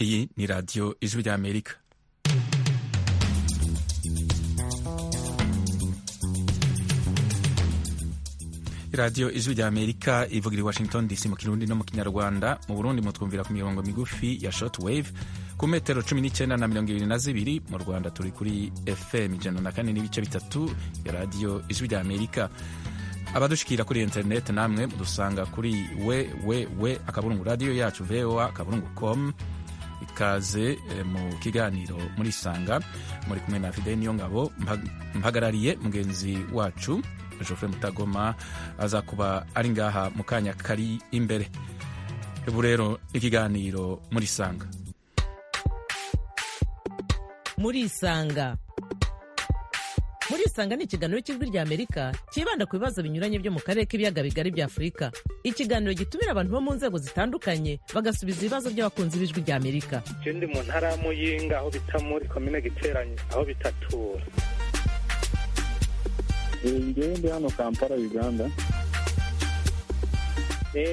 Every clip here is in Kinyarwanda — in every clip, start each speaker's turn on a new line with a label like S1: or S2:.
S1: Iyi ni radiyo ijwi ry'Amerika. radiyo ijwi rya amerika ivugira i washington dc mu kirundi no mu kinyarwanda mu burundi mutwumvira ku mirongo migufi ya shortwave ku metero cumi n'icyenda na mirongo ibiri na zibiri mu rwanda turi kuri fm ijana na kane n'ibice bitatu ya radiyo ijwi rya amerika abadushikira kuri interineti namwe mudusanga kuri we we we akaburungu radiyo yacu voa akaburungu com ikaze mu kiganiro murisanga muri kumwe na fide niyo ngabo mpagarariye mugenzi wacu Jofre Mutagoma aza kuba ari ngaha mu kanya kari imbere ubu rero ikiganiro murisanga
S2: murisanga murisanga ni ikiganiro cy'ijwi rya amerika cyibanda ku bibazo binyuranye byo mu karere k'ibiyaga bigari bya afurika ikiganiro gitumira abantu bo mu nzego zitandukanye bagasubiza ibibazo by'abakunzi b'ijwi rya amerika
S3: ndi mu ntara ya muyinga aho bita muri komine giteranye aho bitatura
S4: ngewe ndi hano kampala uganda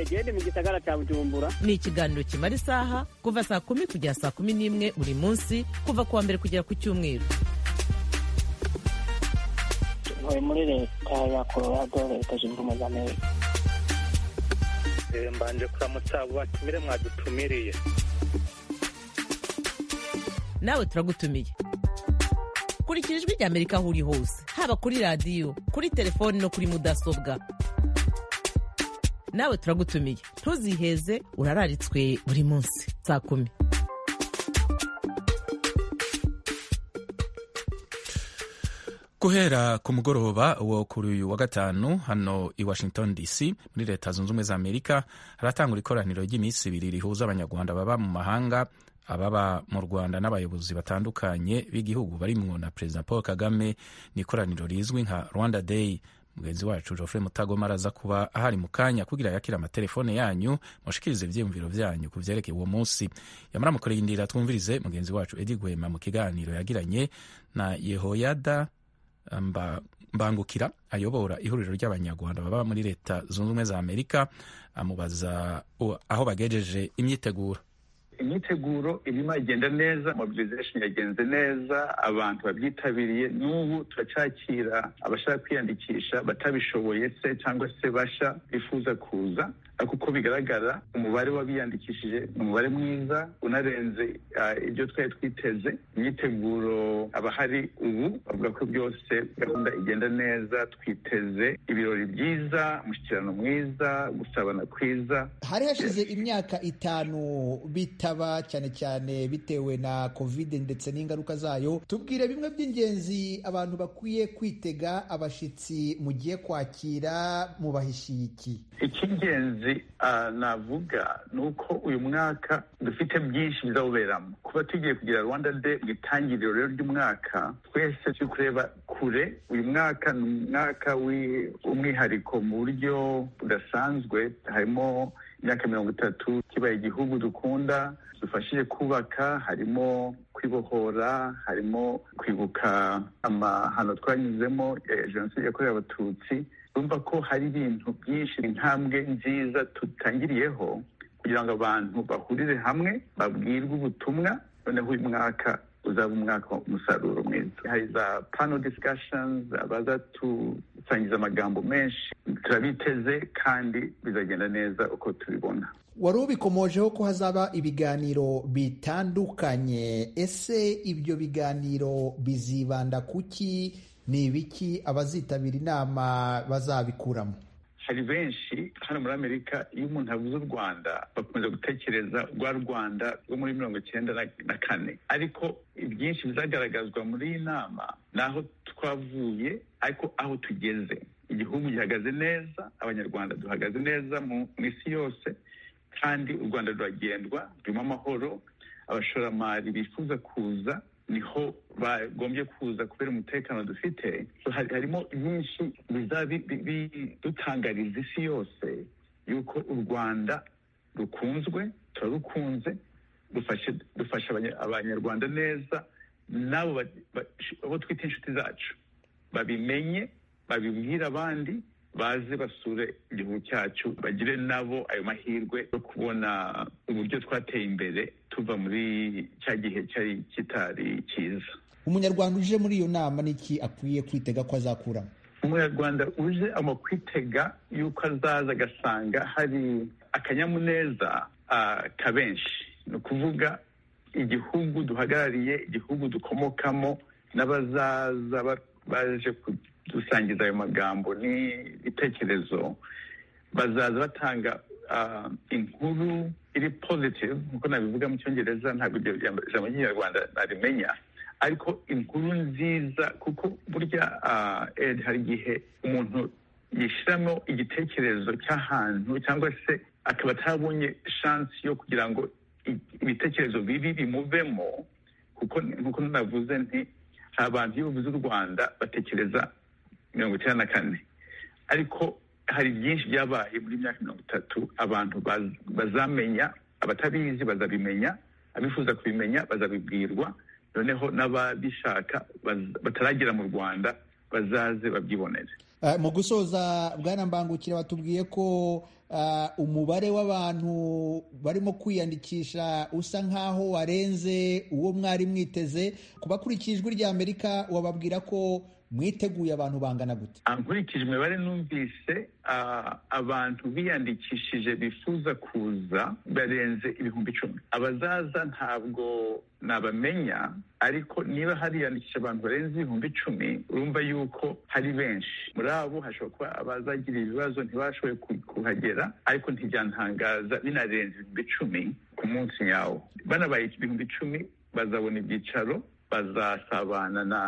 S5: gende mu gisagara cya bujumbura
S2: ni ikiganiro kimara isaha kuva saa kumi kugera saa kumi n'imwe buri munsi kuva ku wa mbere kugera ku cyumweru
S6: ntuye muri leta ya colorado leta zunze ubumwe za amerika
S3: mbanje kuramutsa abo batumire mwadutumiriye
S2: nawe turagutumiye kurikira ijwi rya amerika aho uri hose haba kuri radiyo kuri telefoni no kuri mudasobwa nawe turagutumiye ntuziheze urararitswe buri munsi saa kumi
S1: guhera ku mugoroba wo kuri uyu wa gatanu hano i washington dc muri leta zunze ubumwe za amerika haratangura ikoraniro ry'iminsi ibiri rihuza abanyarwanda baba mu mahanga ababa mu rwanda n'abayobozi batandukanye b'igihugu barimwo na perezida paul kagame ni ikoraniro rizwi nka rwanda day mugenzi wacu jofre mutagoma araza kuba ahari mu kanya kugira yakire amatelefone yanyu mushikirize ibyiyumviro byanyu ku byerekeye uwo munsi yamara mukurindira twumvirize mugenzi wacu edi gwema mu kiganiro yagiranye na yehoyada mba, mbangukira ayobora ihuriro ry'abanyarwanda baba muri leta zunze ubumwe za amerika amubaza aho bagejeje imyiteguro
S7: imyiteguro irimo igenda neza mobilization yagenze neza abantu babyitabiriye n'ubu turacyakira abashaka kwiyandikisha batabishoboye se cyangwa se basha bifuza kuza ariko uko bigaragara umubare w'abiyandikishije ni umubare mwiza unarenze ibyo twari twiteze imyiteguro abahari ubu bavuga ko byose gahunda igenda neza twiteze ibirori byiza umushyikirano mwiza gusabana kwiza
S8: hari hashize imyaka itanu bitaba cyane cyane bitewe na covid ndetse n'ingaruka zayo tubwire bimwe by'ingenzi abantu bakwiye kwitega abashyitsi mugiye kwakira mubahishiye iki
S7: icy'ingenzi navuga ni uko uyu mwaka dufite byinshi bizawuberamo kuba tugiye kugira rwanda de mu itangiriro rero ry'umwaka twese turi kureba kure uyu mwaka ni umwaka w'umwihariko mu buryo budasanzwe harimo imyaka mirongo itatu kibaye igihugu dukunda dufashije kubaka harimo kwibohora harimo kwibuka amahano twanyuzemo jenoside yakorewe abatutsi urumva ko hari ibintu byinshi intambwe nziza tutangiriyeho kugira ngo abantu bahurire hamwe babwirwe ubutumwa noneho uyu mwaka uzaba umwaka umusaruro mwiza hari za pano discussions abazatusangiza amagambo menshi turabiteze kandi bizagenda neza uko tubibona
S8: wari ubikomojeho ko hazaba ibiganiro bitandukanye ese ibyo biganiro bizibanda kuki ni ibiki abazitabira inama bazabikuramo
S7: hari benshi hano muri amerika iyo umuntu avuze u rwanda bakunze gutekereza rwa rwanda rwo muri mirongo icyenda na kane ariko ibyinshi bizagaragazwa muri iyi nama ni aho twavuye ariko aho tugeze igihugu gihagaze neza abanyarwanda duhagaze neza mu isi yose kandi u rwanda ruragendwa rurimo amahoro abashoramari bifuza kuza niho bagombye kuza kubera umutekano dufite harimo byinshi bidutangariza isi yose yuko u rwanda rukunzwe turarukunze dufasha abanyarwanda neza n'abo abo twita inshuti zacu babimenye babibwire abandi baze basure igihugu cyacu bagire nabo ayo mahirwe yo kubona uburyo twateye imbere tuva muri cya gihe cyari kitari cyiza
S8: umunyarwanda uje muri iyo nama n'iki akwiye kwitega ko azakuramo
S7: umunyarwanda uje ama kwitega yuko azaza agasanga hari akanyamuneza ah, ka benshi ni ukuvuga igihugu duhagarariye igihugu dukomokamo n'abazaza ba- baje kudusangiza ayo magambo n'ibitekerezo bazaza batanga ah, inkuru iri positive nk'uko nabivuga mu cyongereza ntabwo iryo jambo- ijambo ry'ikinyarwanda narimenya ariko inkuru nziza kuko burya ah, Ed, hari igihe umuntu yishyiramo igitekerezo cy'ahantu cyangwa se akaba atabonye shansi yo kugira ngo i- ibitekerezo bibi bimuvemo kuko nk'uko navuze nti hari abantu iyo bavuze u rwanda batekereza mirongo icyenda na kane ariko hari byinshi byabaye muri myaka mirongo itatu abantu baz- bazamenya abatabizi bazabimenya abifuza kubimenya bazabibwirwa noneho n'ababishaka baz- bataragera mu rwanda bazaze babyibonere
S8: Ah, mu gusoza bwana mbangukira batubwiye ko ah, umubare w'abantu barimo kwiyandikisha usa nk'aho warenze uwo mwari mwiteze ku bakurikiye ijwi rya amerika wababwira ko mwiteguye abantu bangana gute
S7: Ah, nkurikije imibare numvise ah, abantu biyandikishije bifuza kuza barenze ibihumbi icumi abazaza ntabwo nabamenya ariko niba hariyandikisha abantu barenze ibihumbi icumi urumva yuko hari benshi muri abo hashobora kuba abazagira ibibazo ntibashoboye ku- kuhagera ariko ntibyantangaza binarenze ibihumbi icumi ku munsi nyawo banabaye ibihumbi icumi bazabona ibyicaro bazasabana na,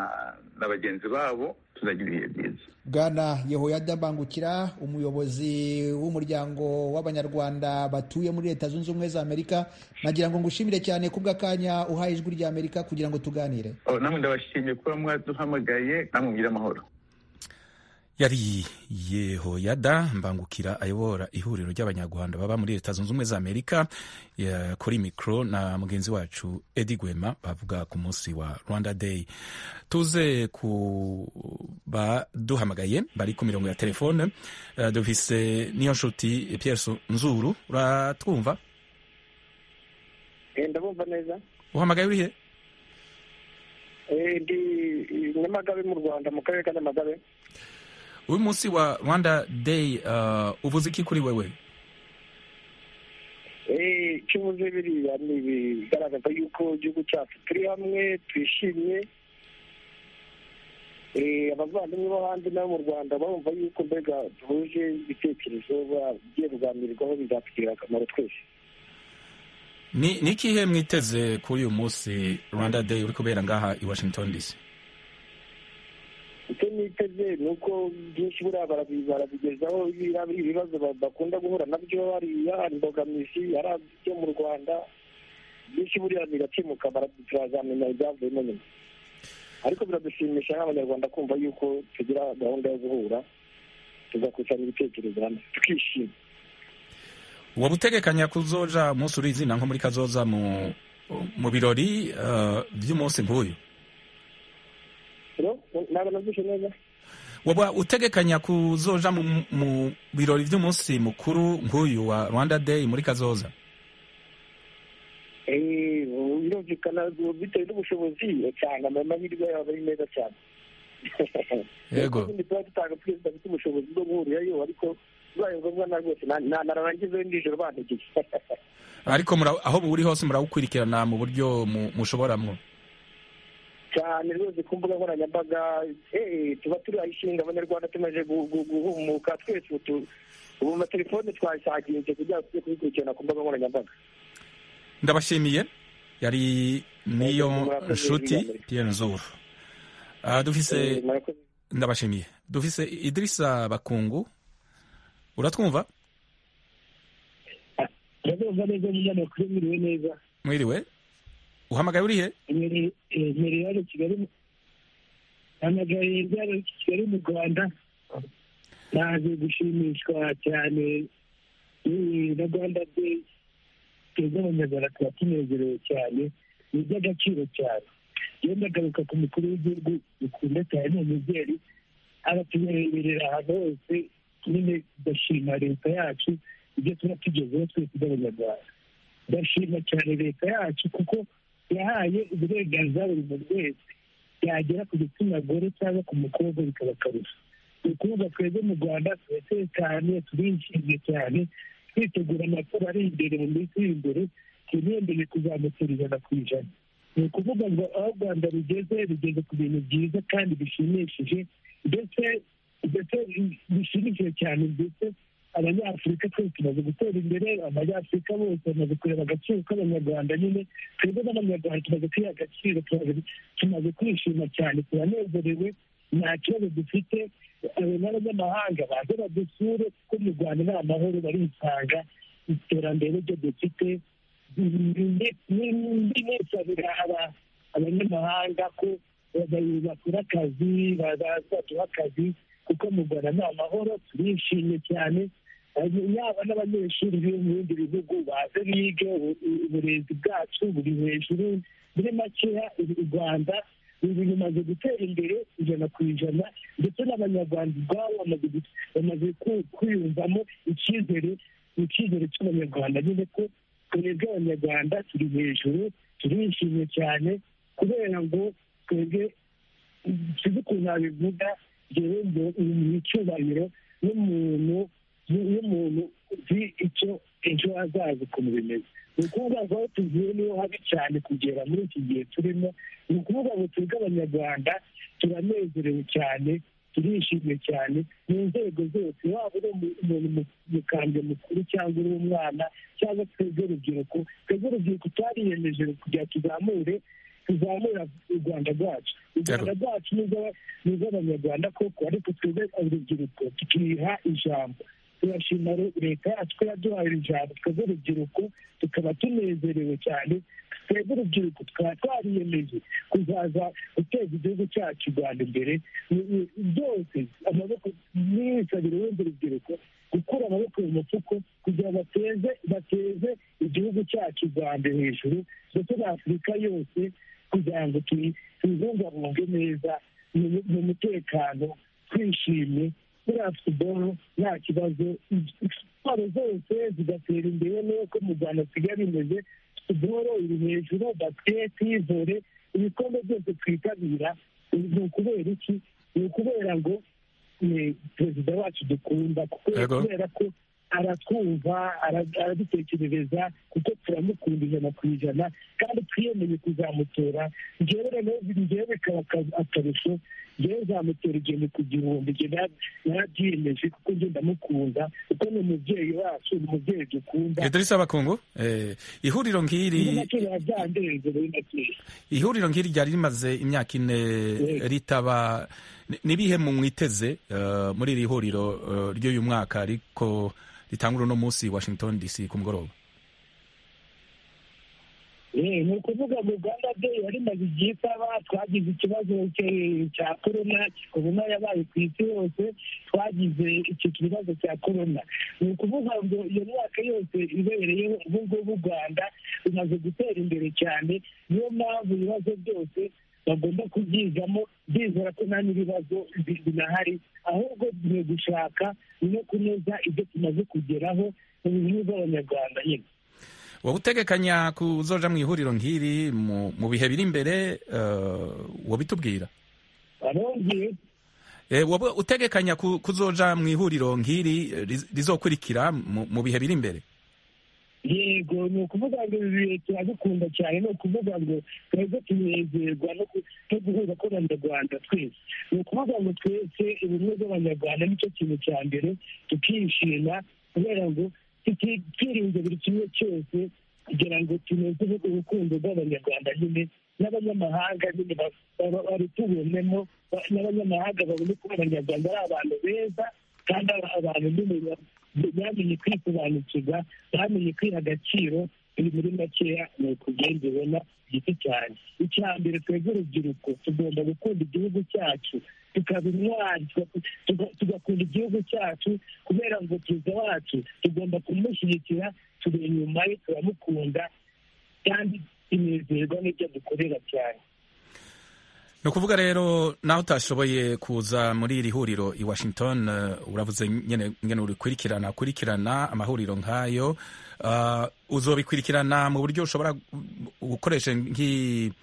S7: na bagenzi babo tuzagira ibihe byiza
S8: bwana yehoyada mbangukira umuyobozi w'umuryango w'abanyarwanda batuye muri leta zunze ubumwe za amerika nagira ngo ngushimire cyane kubw'akanya uhaye ijwi rya amerika kugira ngo tuganire
S7: Oh, namwe ndabashimiye kuba mwaduhamagaye namwe mugire amahoro
S1: yari yehoyada mbangukira ayobora ihuriro ry'abanyarwanda baba muri leta zunze ubumwe za amerika ya- kuri mikoro na mugenzi wacu edi gwema bavuga ku munsi wa rwanda day tuze ku baduhamagaye bari ku mirongo ya telefone Eh, dufise niyo nshuti pierre nzuru uratwumva
S9: ndabumva neza
S1: uhamagaye urihe
S9: Eh, ndi nyamagabe mu rwanda mu karere ka nyamagabe
S1: uyu munsi wa rwanda day eh, uvuze iki kuri wewe
S9: Eh, icyo uvuze biriya ni ibigaragaza yuko igihugu cyacu turi hamwe twishimye Eh, abavandimwe bo hanze n'abo mu rwanda barumva yuko mbega duhuje ibitekerezo bagiye kuganirirwaho bizatugirira akamaro twese
S1: ni ni ikihe mwiteze kuri uyu munsi rwanda day uri kubera ngaha i washington dc
S9: icyo niteze ni uko byinshi buriya barabi- barabigezaho biriya biri ibibazo ba- bakunda guhura nabyo hariya hari imbogamizi hari ibyo mu rwanda byinshi buriya bigakemuka bara- turazamenya ibyavuyemo nyuma ariko biradushimisha nk'abanyarwanda kumva yuko tugira gahunda yo guhura tugakusanya ibitekerezo hamwe tukishima
S1: wabutegekanya kuzoja umunsi uri izina nko muri kazoza mu mu birori eh, by'umunsi nk'uyu
S9: rero ntabwo nabyishe neza
S1: waba utegekanya kuzoja mu, mu birori by'umunsi mukuru nk'uyu wa rwanda day muri kazoza
S9: Eh, birumvikana bitewe n'ubushobozi cyane amahirwe yaba ari meza cyane
S1: Yego.
S9: Kandi tuba dutanga twese dufite ubushobozi bwo guhurirayo ariko bibaye ngombwa na rwose na- na- narangizayo nijoro bantegeye
S1: ariko mura- aho muri hose murawukurikirana mu buryo mu- mushoboramwo
S9: cyane rwose ku mbuga nkoranyambaga eh, tuba turi ayishinga abanyarwanda tumaze gu- gu- guhumuka twese ubu tu- ubu amatelefone twayisaginze kugira ngo tujye kubikurikirana ku mbuga nkoranyambaga
S1: ndabashimiye yari niyo
S9: Murakoze,
S1: nshuti
S9: Ivan.
S1: pierre nzuru Ah, dufise
S9: Eh, murakoze.
S1: ndabashimiye dufise idirisa bakungu uratwumva
S9: ndabumva neza nyine amakuru mwiriwe neza
S1: mwiriwe uhamagaye urihe
S9: imbere ya kigali mu- hamagaye ibyaro kigali mu rwanda naje gushimishwa cyane n'iyi na rwanda day twebwe abanyarwanda tuba tunezerewe cyane ni iby'agaciro cyane iyo ndagaruka ku mukuru w'igihugu dukunda cyane ni umubyeyi abatureberera ahantu hose
S10: nyine ndashima leta yacu ibyo tuba tugezeho twese by'abanyarwanda ndashima cyane leta yacu kuko yahaye uburenganzira buri muntu wese yagera ku gitsina gore cyangwa ku mukobwa bikaba akarusho ni ukuvuga twebwe mu rwanda turatekanye turishimye cyane twitegura amatora ari imbere mu minsi iri imbere twirondeye kuzamukira ijana ku ijana ni ukuvuga ngo aho u rwanda rugeze rugeze ku bintu byiza kandi bishimishije ndetse ndetse bishimishije cyane ndetse abanyafurika twese tumaze gutera imbere abanyafurika bose bamaze kureba agaciro k'abanyarwanda nyine twebwe n'abanyarwanda tumaze kwiha agaciro tumaze kwishima cyane turanezerewe nta kibazo dufite n'abanyamahanga baze badusure kuko mu rwanda ni amahoro barisanga iterambere ryo dufite muri wese biraha abanyamahanga ko bakora akazi baduha akazi kuko mu rwanda ni amahoro turishimye cyane yaba n'abanyeshuri bo mu bindi bihugu baze bige uburezi bwacu buri hejuru muri makeya u rwanda ibi bimaze gutera imbere ijana ku ijana ndetse n'abanyarwanda ubwabo bamaze kwiyumvamo icyizere icyizere cy'abanyarwanda nyine ko twebwe abanyarwanda turi hejuru turishimye cyane kubera ngo twebwe sinzi ukuntu nabivuga ngewe mu icyubahiro n'umuntu n'umuntu uzi icyo ejo hazaza ukuntu bimeze ni ukuvuga ngo aho tuvuye niho habi cyane kugera muri iki gihe turimo ni ukuvuga ngo twebwe abanyarwanda turanezerewe cyane turishimye cyane mu nzego zose waba uri umuntu mukambwe mukuru cyangwa uri umwana cyangwa twebwe urubyiruko twebwe urubyiruko twariyemeje kugira tuzamure tuzamura u rwanda rwacu u rwanda rwacu ni urw'abanyarwanda koko ariko twebwe urubyiruko tukiha ijambo turashima leta yacu ko yaduhaye ijambo twebwe urubyiruko tukaba tunezerewe cyane twebwe urubyiruko tukaba twariyemeje kuzaza guteza igihugu cyacu u rwanda imbere byose amaboko n'isabiro y'urundi rubyiruko gukura amaboko mu mufuko kugira ngo bateze bateze igihugu cyacu u rwanda hejuru ndetse na afurika yose kugira ngo tubibungabunge neza mu mutekano twishimye muri afutuboro nta kibazo siporo zose zigatera imbere n'uko mu rwanda asigaye bimeze futuboro iri hejuru basiketi vore ibikombe byose twitabira ni ukubera iki ni ukubera ngo perezida wacu dukunda kubera ko aratwumva aradutekerereza kuko turamukunda ijana ku ijana kandi twiyemeye kuzamutora ngewe rero ngewe bikaba akarusho ngewe nzamutora igihumbi ku gihumbi nge narabyiyemeje kuko nge ndamukunda kuko ni umubyeyi wacu ni umubyeyi dukunda
S1: idrisa bakungu ihuriro nk'iri ihuriro nk'iri ryari rimaze imyaka ine ritaba nibihe mu mwiteze muri iri huriro ry'uyu mwaka ariko ritangura uno munsi washington dc ku mugoroba
S10: ni ukuvuga ngo rwanda day yari imaze igihe itaba twagize ikibazo cya korona korona yabaye ku isi yose twagize icyo kibazo cya korona ni ukuvuga ngo iyo myaka yose ibereyeho ubu ngubu u rwanda bimaze gutera imbere cyane niyo mpamvu ibibazo byose bagomba kubyigamo bizera ko nta n'ibibazo binahari ahubwo tugiye gushaka no kunoza ibyo tumaze kugeraho mu bihugu by'abanyarwanda nyine
S1: wowe utegekanya kuzoja mu ihuriro nk'iri mu bihe biri imbere wabitubwira wowe utegekanya kuzoja mu ihuriro nk'iri rizokurikira mu bihe biri imbere
S10: yego ni ukuvuga ngo ibi bihe turabikunda cyane ni ukuvuga ngo twebwe tunezerwa no guhura kw'abanyarwanda twese ni ukuvuga ngo twese ubumwe bw'abanyarwanda nicyo kintu cya mbere tukishima kubera ngo twirinze buri kimwe cyose kugira ngo tuneze urukundo rw'abanyarwanda nyine n'abanyamahanga nyine barutubonemo n'abanyamahanga babone ko abanyarwanda ari abantu beza kandi abantu nyine bamenye kwisobanukirwa bamenye kwiha agaciro biri muri makeya ni ukugenda ubona giti cyane icya mbere twebwe urubyiruko tugomba gukunda igihugu cyacu tukaba intwari tugakunda igihugu cyacu kubera ngo perezida wacu tugomba kumushyigikira turi inyuma ye turamukunda kandi tunezerwa n'ibyo dukorera cyane
S1: ni ukuvuga rero nawe utashoboye kuza muri iri huriro i washington eh, uravuze nyine nyine urikurikirana akurikirana amahuriro nk'ayo Ah, uzobikurikirana mu buryo ushobora gukoresha nk'i-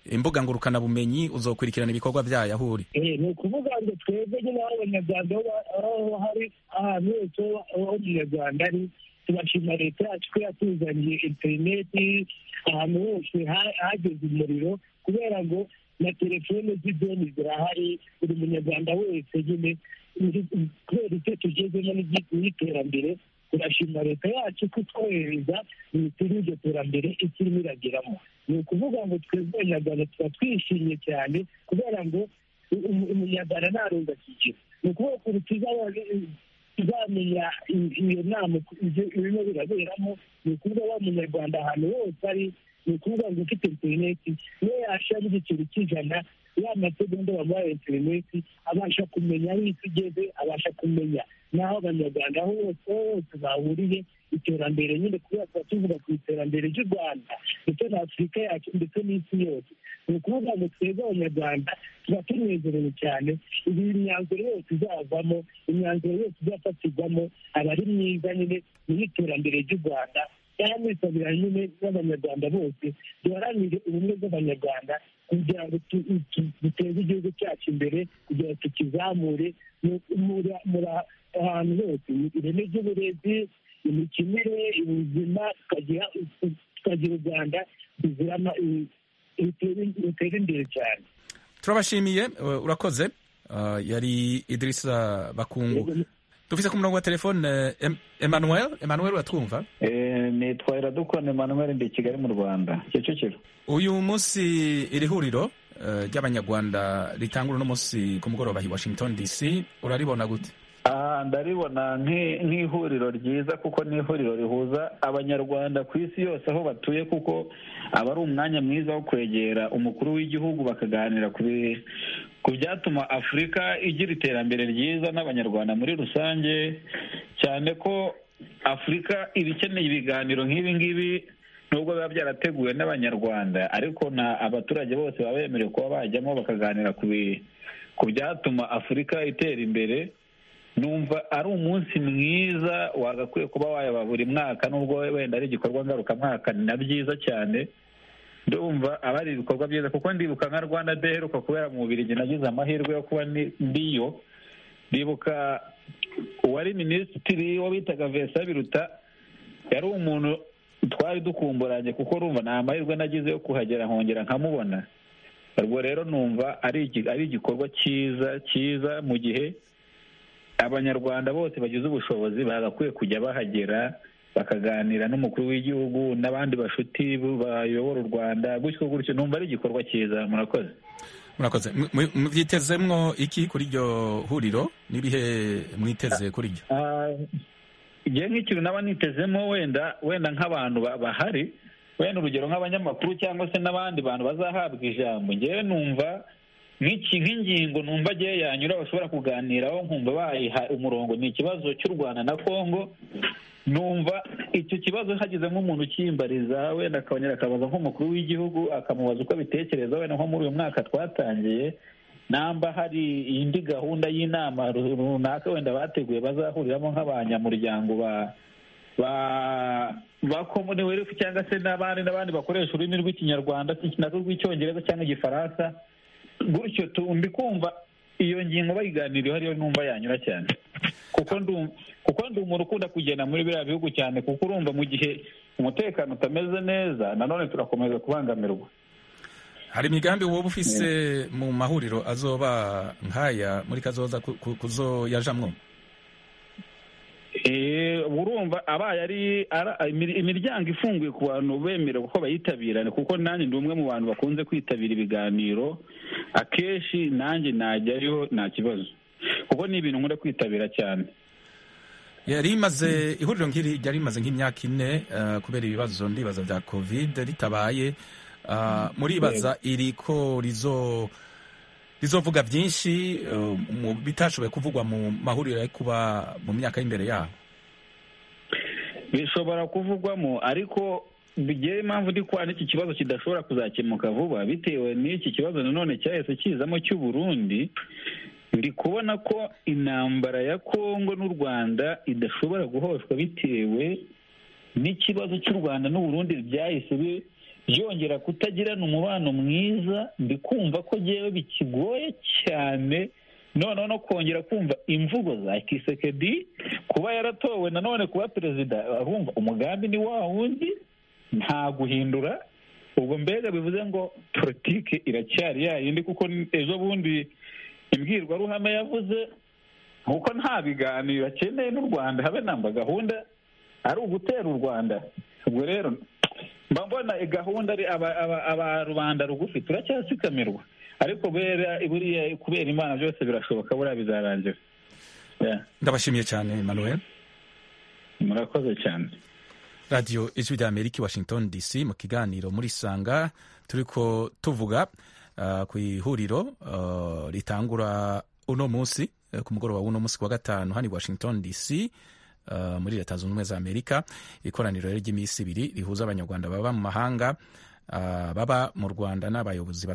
S1: imbuga ngurukanabumenyi uzokurikirana ibikorwa byayahuri
S10: Eh, ni ukuvuga ngo twebwe nyine aho abanyarwanda aho- aho hari ahantu hose aho umunyarwanda ari tubashima leta yacu ko yatuzaniye interineti ahantu hose ha- hageze umuriro kubera ngo na telefone z'ideni zirahari buri munyarwanda wese nyine ndi- kubera icyo tugezemo n'igi- n'iterambere turashima leta yacu ko itwohereza minisiteri y'iryo terambere ikirimo irageramo ni ukuvuga ngo twebwe abanyarwanda tuba twishimye cyane kubera ngo umu- umunyarwanda ntarunga akigera ni ukuvuga ko tuzaba tuzamenya i- iyo nama uko ibyo- ibirimo biraberamo ni ukuvuga wa munyarwanda ahantu hose ari ni ukuvuga ngo ufite interineti niyo yashiramo igiceri cy'ijana ya masegonda bamuhaye interineti abasha kumenya aho isi igeze abasha kumenya n'aho abanyarwanda aho bose aho bose bahuriye iterambere nyine kubera tuba tuvuga ku iterambere ry'u rwanda ndetse na afurika yacu ndetse n'isi yose ni ukuvuga ngo twebwe abanyarwanda tuba tunezerewe cyane ibi imyanzuro yose izavamo imyanzuro yose izafatirwamo aba ari myiza nyine mu iterambere ry'u rwanda yaranisabira nyine n'abanyarwanda bose duharanire ubumwe bw'abanyarwanda kugira ngo tu- tu- duteze igihugu cyacu imbere kugira ngo tukizamure mu- muri- muri ahantu hose ireme ry'uburezi imikinire ubuzima tukagira tukagira u rwanda ruzira ama- rutera- rutera imbere cyane
S1: turabashimiye eh, urakoze Ah, yari idirisa bakungu dufise ku murongo wa telefone eh, Em- emmanuel emmanuel uratwumva
S4: Eh, ni twahera dukona Emmanuel ndi i Kigali mu Rwanda Kicukiro
S1: uyu munsi iri huriro eh, ry'abanyarwanda ritangura uno munsi ku mugoroba i washington dc uraribona gute
S4: aha ndaribona nk'i- nk'ihuriro ryiza kuko ni ihuriro rihuza abanyarwanda ku isi yose aho batuye kuko aba ari umwanya mwiza wo kwegera umukuru w'igihugu bakaganira ku bi- ku byatuma afurika igira iterambere ryiza n'abanyarwanda muri rusange cyane ko afurika iba ikeneye ibiganiro nk'ibi ngibi nubwo biba byarateguwe n'abanyarwanda ariko na abaturage bose baba bemerewe kuba bajyamo bakaganira ku bi- ku byatuma afurika itera imbere numva ari umunsi mwiza wagakwiye kuba wayaba buri mwaka nubwo wenda ari igikorwa ngarukamwaka ni na byiza cyane ndumva aba ari ibikorwa byiza kuko ndibuka nka rwanda day iheruka kubera mu bubirigi nagize amahirwe yo kuba ndi- ndiyo ndibuka uwari minisitiri wo bitaga vesa biruta yari umuntu twari dukumburanye kuko rumva nta mahirwe nagize yo kuhagera nkongera nkamubona ubwo rero numva ari iki- ari igikorwa cyiza cyiza mu gihe abanyarwanda bose bagize ubushobozi bagakwiye kujya bahagera bakaganira n'umukuru w'igihugu n'abandi bashuti bayobora u rwanda gutyo gutyo numva ari igikorwa cyiza murakoze
S1: murakoze Mu- mu- muvyitezemwo iki kuri iryo huriro n'ibihe mwiteze kuri ryo
S4: igihe nk'ikintu naba nitezemo wenda wenda nk'abantu ba- bahari wenda urugero nk'abanyamakuru cyangwa se n'abandi bantu bazahabwa ijambo ngewe numva nk'iki nk'ingingo numva agiye yanyura bashobora kuganiraho nkumva bayiha umurongo ni ikibazo cy'u rwanda na kongo numva icyo kibazo hagize nk'umuntu ukimbariza wenda akongera akabaza nk'umukuru w'igihugu akamubaza uko abitekereza wenda nko muri uyu mwaka twatangiye namba hari indi gahunda y'inama ru- runaka wenda bateguye bazahuriramo nk'abanyamuryango ba ba ba commonwealth cyangwa se n'abandi n'abandi bakoresha ururimi rw'ikinyarwanda narwo rw'icyongereza cyangwa igifaransa gutyo tu- mbi kumva iyo ngingo bayiganiriyeho ariyo numva yanyura cyane kuko ndu- kuko ndi umuntu ukunda kugenda muri biriya bihugu cyane kuko urumva mu gihe umutekano utameze neza nanone turakomeza kubangamirwa
S1: hari imigambi woba ufise mu mahuriro azoba nk'aya muri kazoza ku- ku- kuzoyajamwo
S4: Eh, urumva abaye ari ara- imir- imiryango ifunguye ku bantu bemerewe ko bayitabirane kuko nanjye ndi umwe mu bantu bakunze kwitabira ibiganiro akenshi nanjye najyayo nta kibazo kuko ni ibintu nkunda kwitabira cyane
S1: yari imaze ihuriro nk'iri ryari rimaze nk'imyaka ine eh, kubera ibibazo ndibaza bya covid ritabaye Ah, muribaza iri ko rizo rizovuga byinshi eh, mu bitashoboye kuvugwa mu mahuriro ari kuba mu myaka y'imbere yaho
S4: bishobora kuvugwamo ariko bigiye impamvu ndi kwana iki kibazo kidashobora kuzakemuka vuba bitewe n'iki kibazo nanone cyahise kizamo cy'u Burundi ndi kubona ko intambara ya kongo n'u rwanda idashobora guhoshwa bitewe n'ikibazo cy'u rwanda n'u Burundi byahise byongera kutagirana umubano mwiza ndi kumva ko ngewe bikigoye cyane noneho no kongera kumva imvugo za kisekedi kuba yaratowe nanone kuba perezida arumva umugambi ni wa wundi nta guhindura ubwo mbega bivuze ngo politiki iracyari yayindi kuko ejo bundi imbwirwaruhame yavuze kuko nta biganiro akeneye n'u rwanda habe namba gahunda ari ugutera u rwanda ubwo rero mba mbona gahunda aba rubanda rugufi turacyasikamirwa ariko buriya kubera imana byose birashoboka buriya bizarangira
S1: ndabashimiye cyane manuel
S4: murakoze cyane
S1: radiyo ijwi rya amerika washington dc mu kiganiro muri sanga turi ko tuvuga ku ihuriro ritangura uno munsi ku mugoroba w'uno munsi wa gatanu hano i washington dc muri leta zunze ubumwe za amerika ikoraniro ry'iminsi ibiri rihuza abanyarwanda baba mu mahanga baba mu rwanda n'abayobozi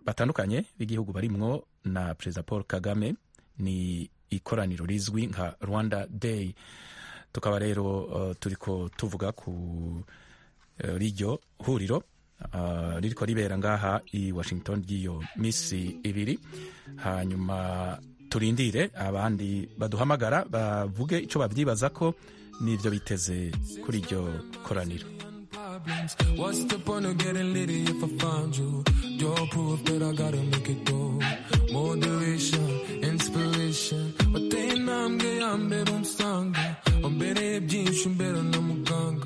S1: batandukanye b'igihugu barimwo na perezida paul kagame ni ikoraniro rizwi nka rwanda day tukaba rero turi ko tuvuga ku riryo huriro riri ko ribera ngaha i washington ry'iyo minsi ibiri hanyuma turindire abandi baduhamagara bavuge icyo babyibaza ko n'ibyo biteze kuri iryo koraniro
S11: What's the point of getting litty if I found you? You're proof that I gotta make it go. Moderation, inspiration. Wateye intambwe ya mbere unsanga wambereye byinshi umbera n'amuganga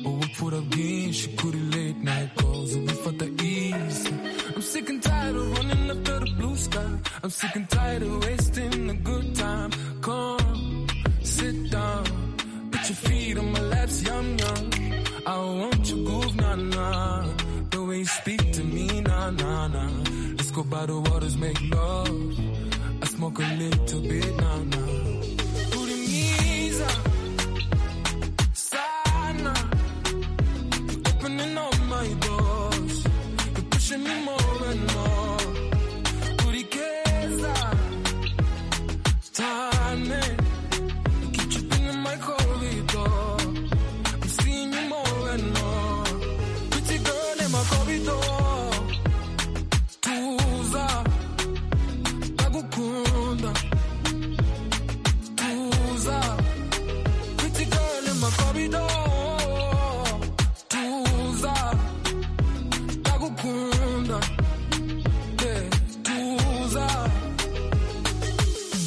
S11: ubupfura bwinshi kuri late night calls ubifata easy I'm sick and tired of running after the blue sky I'm sick and tired of wasting a good time Come, sit down Put your feet on my laps, yum yum I want your groove, nah nah. The way you speak to me, nah nah nah. Let's go by the waters, make love. I smoke a little bit, nah nah. Urimiza, sana. Opening all my doors, you're pushing me more and more. Urikeza, tane. Keep tripping in my corridor. I'm seeing you more and more. Pretty girl in my corridor. Tuza, bagukunda. Tuza, pretty girl in my corridor. Tuza, bagukunda. Yeah, Tuza.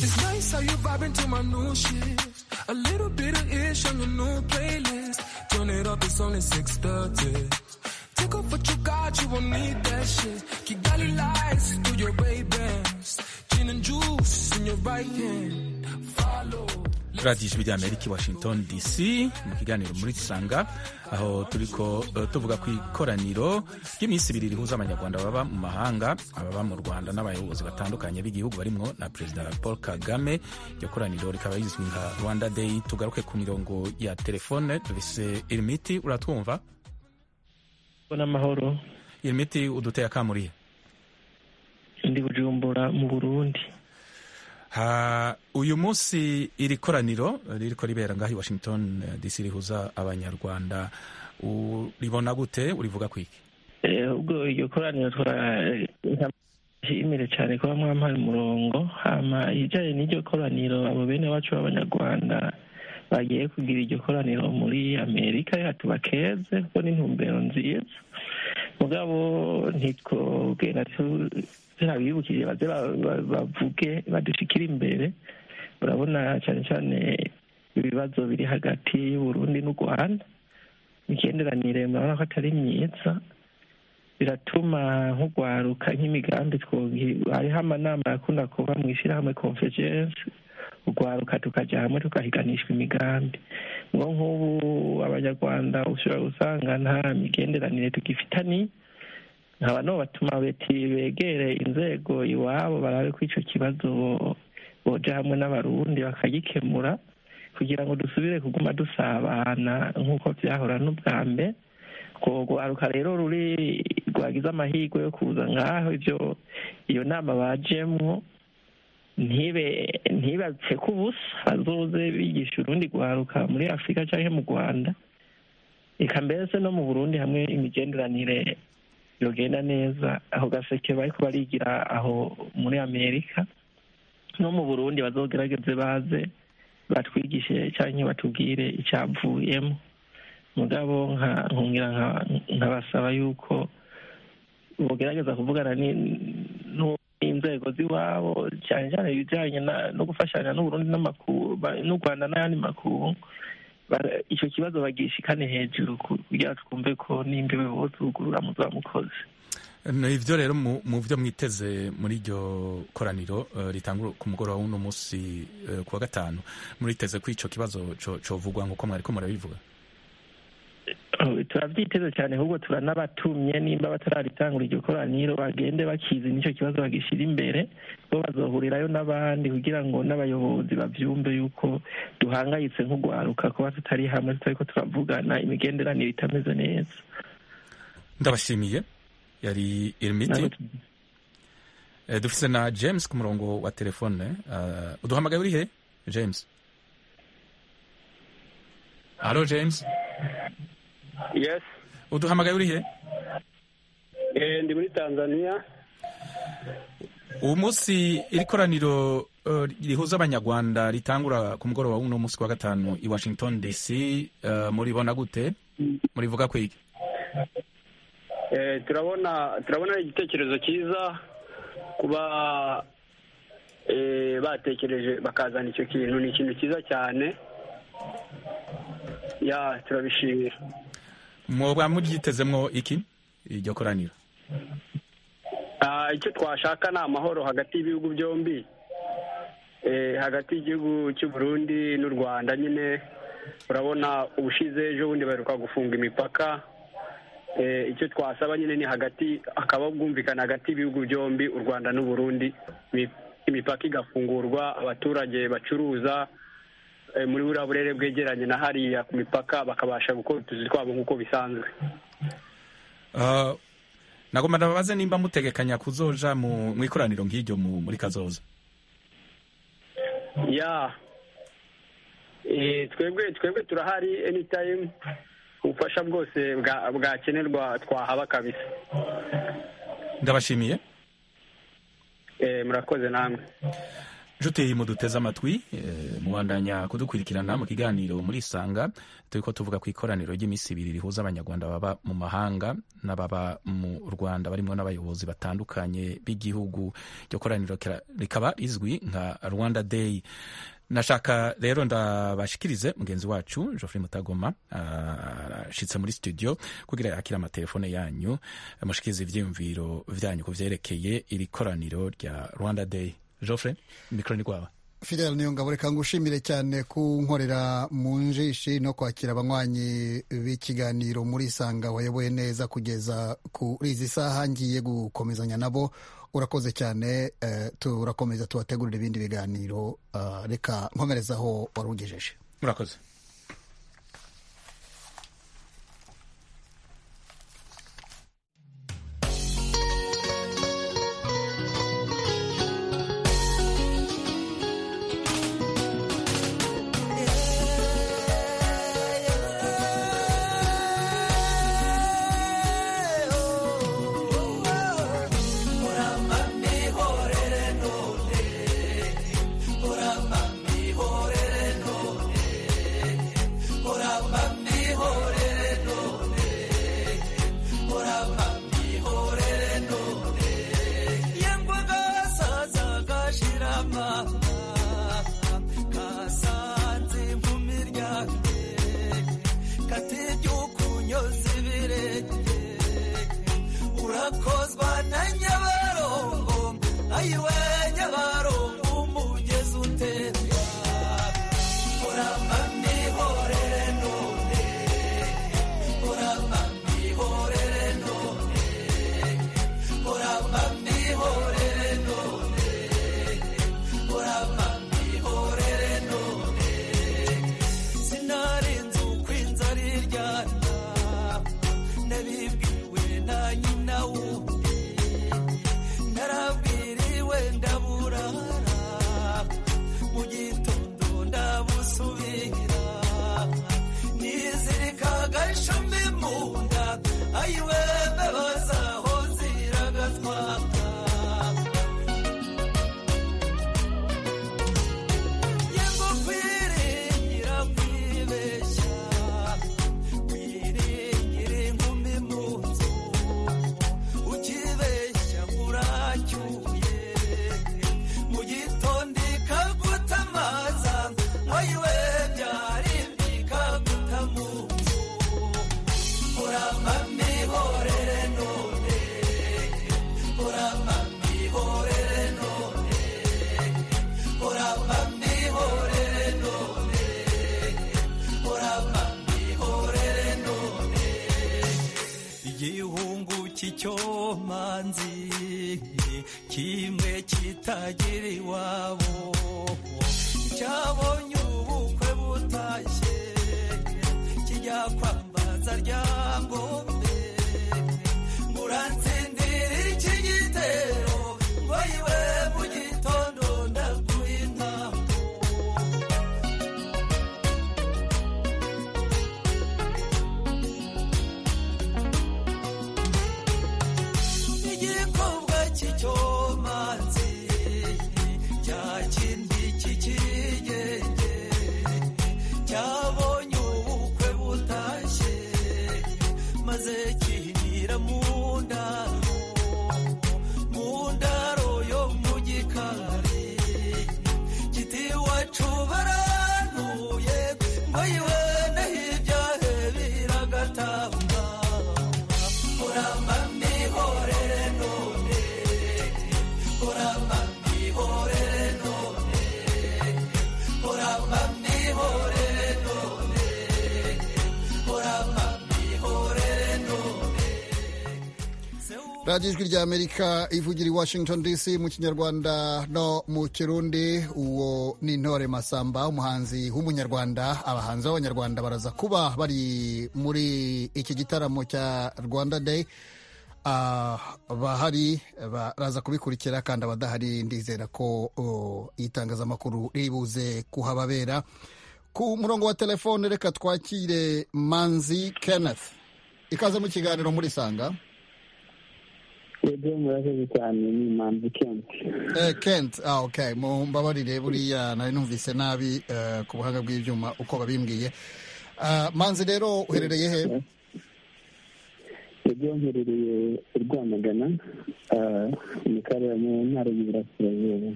S11: It's nice how you vibing to my new shit. A little bit of ish on your new playlist. Turn it up, it's only 6:30. Take off what you got, you won't need that shit. Kigali lights through your Ray Bans, gin and juice in your right hand. Follow.
S1: radiyo ijwi rya amerika i washington dc mu kiganiro muri sanga aho turi ko eh, tuvuga ku ikoraniro ry'iminsi ibiri rihuza abanyarwanda baba mu mahanga ababa mu rwanda n'abayobozi batandukanye b'igihugu barimwo na perezida paul kagame iryo koraniro rikaba rizwi nka rwanda day tugaruke ku mirongo ya telefone duvise irimiti uratwumva
S12: Mbona amahoro
S1: irimiti uduteye akamuriye
S12: ndi bujumbura mu burundi
S1: Ha, uyu munsi iri koraniro ririko ribera ngaho i washington eh, dc rihuza abanyarwanda uribona gute urivuga kwiki
S12: Eh, ubwo iryo koraniro twara- nshimire cyane kuba mwampaye umurongo hama ijyanye n'iryo koraniro abo bene wacu b'abanyarwanda bagiye kugira iryo koraniro muri amerika yacu bakeze kuko n'intumbero nziza mugabo ntitwogenda turabibukije baze ba- ba- bavuge badushyikire imbere urabona cyane cyane ibibazo biri hagati y'uburundi n'u rwanda imigenderanire murabona ko atari myiza biratuma nk'ugwaruka nk'imigambi twogira hariho amanama yakunda kuba mu ishyirahamwe convergence ugwaruka tukajya hamwe tukahiganishwa imigambi ngo nk'ubu abanyarwanda ushobora gusanga nta migenderanire tugifitani nkaba no batuma beti begere inzego iwabo barabe ko icyo kibazo bo- boja hamwe n'abarundi bakagikemura kugira ngo dusubire kuguma dusabana nk'uko byahora n'ubwa mbere urwo rwaruka rero ruri rwagize amahirwe yo kuza nk'aho ibyo iyo nama bajemwo ntibe ntibatse ko ubusa bazoze bigisha urundi rwaruka muri afurika cyangwa mu rwanda reka mbese no mu burundi hamwe imigenderanire yogenda neza aho gaseke bari barigira aho muri amerika no mu burundi bazogerageze baze batwigishe cyangwa batubwire icyavuyemo mugabo nkungira nkabasaba yuko bugerageza kuvugana n'inzego z'iwabo cyane cyane ibijyanye no gufashanya n'uburundi n'u rwanda n'ayandi makuru icyo kibazo bagishikane hejuru kugira twumve ko n'imbibe buzugurura muzamukozi
S1: ibyo rero mu byo mwiteze muri iryo koraniro ritangwa ku mugoroba w'uno munsi ku wa gatanu muriteze ko icyo kibazo covugwa nk'uko mwari ko murabivuga
S12: turabyiteze cyane ahubwo turanabatumye nimba batararitangura iryo koraniro bagende bakizi n'icyo kibazo bagishyira imbere bo bazohurirayo n'abandi kugira ngo n'abayobozi babyumve yuko duhangayitse nk'urwaruka kuba tutari hamwe tutari ko turavugana imigenderanire itameze neza
S1: ndabashimiye yari irimiti dufise na james ku murongo wa telefone uduhamagaye uri he james halo james
S13: yes
S1: uduhamagaye uri he
S13: ndi muri tanzania
S1: uwo munsi iri koraniro rihuza abanyarwanda ritangura ku mugoroba w'uno munsi wa gatanu i washington dc muribona gute murivuga kwiki
S13: turabona turabona igitekerezo cyiza kuba batekereje bakazana icyo kintu ni ikintu cyiza cyane ya turabishimira
S1: muba muryitezemo iki iryo koraniro
S13: icyo twashaka ni amahoro hagati y'ibihugu byombi hagati y'igihugu cy'u Burundi n'u rwanda nyine urabona ubushize ejo bundi baheruka gufunga imipaka icyo twasaba nyine ni hagati hakaba bwumvikana hagati y'ibihugu byombi u rwanda n'u Burundi imipaka igafungurwa abaturage bacuruza muri buriya burere bwegeranye na hariya ku mipaka bakabasha gukora utuzi twabo nk'uko bisanzwe
S1: nagomba ndababaze nimba mutegekanya kuzoja mu ikoraniro nk'iryo muri kazoza
S13: ya twebwe twebwe turahari enitayimu ubufasha bwose bwakenerwa twahaba kabisa
S1: ndabashimiye
S13: murakoze namwe
S1: nshuti muduteze amatwi mubandanya kudukurikirana mu kiganiro murisanga turi ko tuvuga ku ikoraniro ry'iminsi ibiri rihuza abanyarwanda baba mu mahanga n'ababa mu rwanda barimo n'abayobozi batandukanye b'igihugu iryo koraniro rikaba rizwi nka rwanda day nashaka rero ndabashikirize mugenzi wacu Geoffrey Mutagoma ashitse muri studio kugira yakira amatelefone yanyu mushikirize ivyiyumviro vyanyu ku vyerekeye iri koraniro rya Rwanda Day Geoffrey mikro ni kwawe
S14: Fidel Niyongabo reka ngushimire cyane kunkorera mu njishi no kwakira abanywanyi b'ikiganiro muri Sanga wayoboye neza kugeza kuri izi saha ngiye gukomezanya nabo urakoze cyane turakomeza tubategurira ibindi biganiro reka nkomereza aho wari ugejeje
S1: murakoze
S15: icyo manzi kimwe kitagira iwabo cyabonye ubukwe butashye kijya kwambaza rya ngombe muransindira iki gitero ngo iwe mu gitondo ndaguha intambo cy'icyomanzi cya kindi cy'ikigenge cyabonye ubukwe butashye maze kihinira mu ndaro mu ndaro yo mu gikari kiti iwacu barantuye ngo yiwe n'ibyahe biragatamba uramba mihorere none uramba mihorere none uramba mihorere none uramba mihorere none
S14: radiyo ijwi rya amerika ivugira i washington dc mu kinyarwanda no mu kirundi uwo ni intore masamba umuhanzi w'umunyarwanda abahanzi b'abanyarwanda baraza kuba bari muri iki gitaramo cya rwanda day abahari baraza kubikurikira kandi abadahari ndizera ko itangazamakuru riri buze kuhababera ku murongo wa telefone reka twakire manzi kenneth ikaze mu kiganiro muri sanga
S16: rero murakoze cyane ni manzi kenti
S14: kenti ah ok mumbabarire buriya nari numvise nabi ku buhanga bw'ibyuma uko babimbwiye manzi rero uherereye he
S16: rero mherereye i rwamagana mu ntara y'iburasirazuba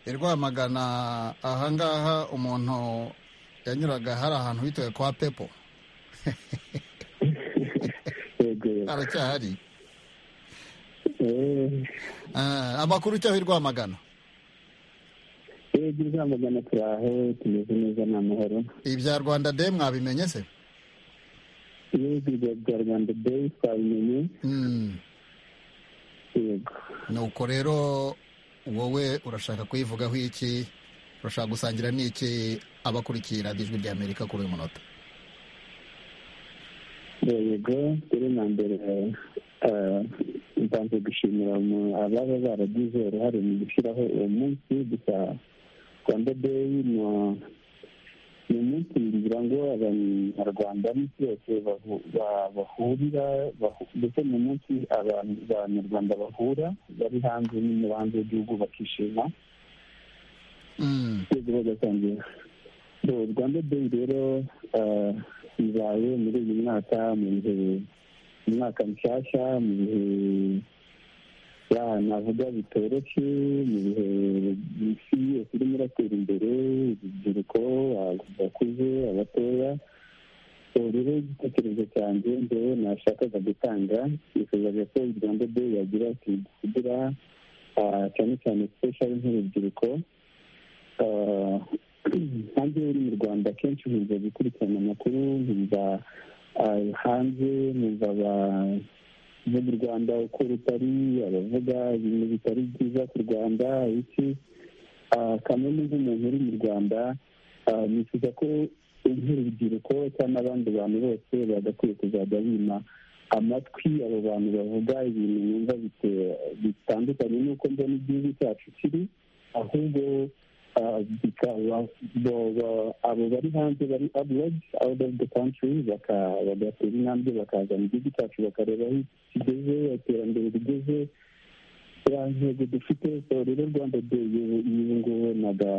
S14: i rwamagana ahangaha umuntu yanyuraga hari ahantu bitoye kwa pepo haracyahari amakuru ujyaho i rwamagana
S16: yego i rwamagana turi aho tumeze neza ni amahoro
S14: ibya rwanda de mwabimenye se
S16: yego ibya bya rwanda de twabimenye yego
S14: nuko rero wowe urashaka kuyivugaho iki urashaka gusangira n'iki abakurikiye radiyo ijwi rya amerika kuri uyu munota
S16: yego rero na mbere mbanze gushimira ababa baragize uruhare mu gushyiraho uwo munsi gusa rwanda deyi ni umunsi ngira ngo abanyarwanda n'isi yose bahurira ndetse ni umunsi abanyarwanda bahura bari hanze no hanze y'igihugu bakishima rwego bagasangira rwanda deyi rero ibaye muri uyu mwaka mu bihe umwaka mushyashya mu bihe navuga bitoroshye mu bihe isi yose irimo iratera imbere urubyiruko abakuze abatoya rero igitekerezo cyanjye ngewe nashakaga gutanga nifuzaga ko rwanda de yagira ati kugira cyane cyane sipeshari nk'urubyiruko hanze uri mu rwanda akenshi nkumva gukurikirana amakuru nkumva hanze numva abavuga u rwanda uko rutari abavuga ibintu bitari byiza ku rwanda iki kamwe nk'umuntu uri mu rwanda nifuza ko nk'urubyiruko cyangwa abandi bantu bose bagakwiye kuzajya bima amatwi abo bantu bavuga ibintu bumva bitandukanye n'uko mbona igihugu cyacu kiri ahubwo bikaba abo bari hanze bari aburedi out of the country bagatera intambwe bakaza mu gihugu cyacu bakareba aho kigeze iterambere rigeze ya ntego dufite rero rwanda deyi iyi ngubu naga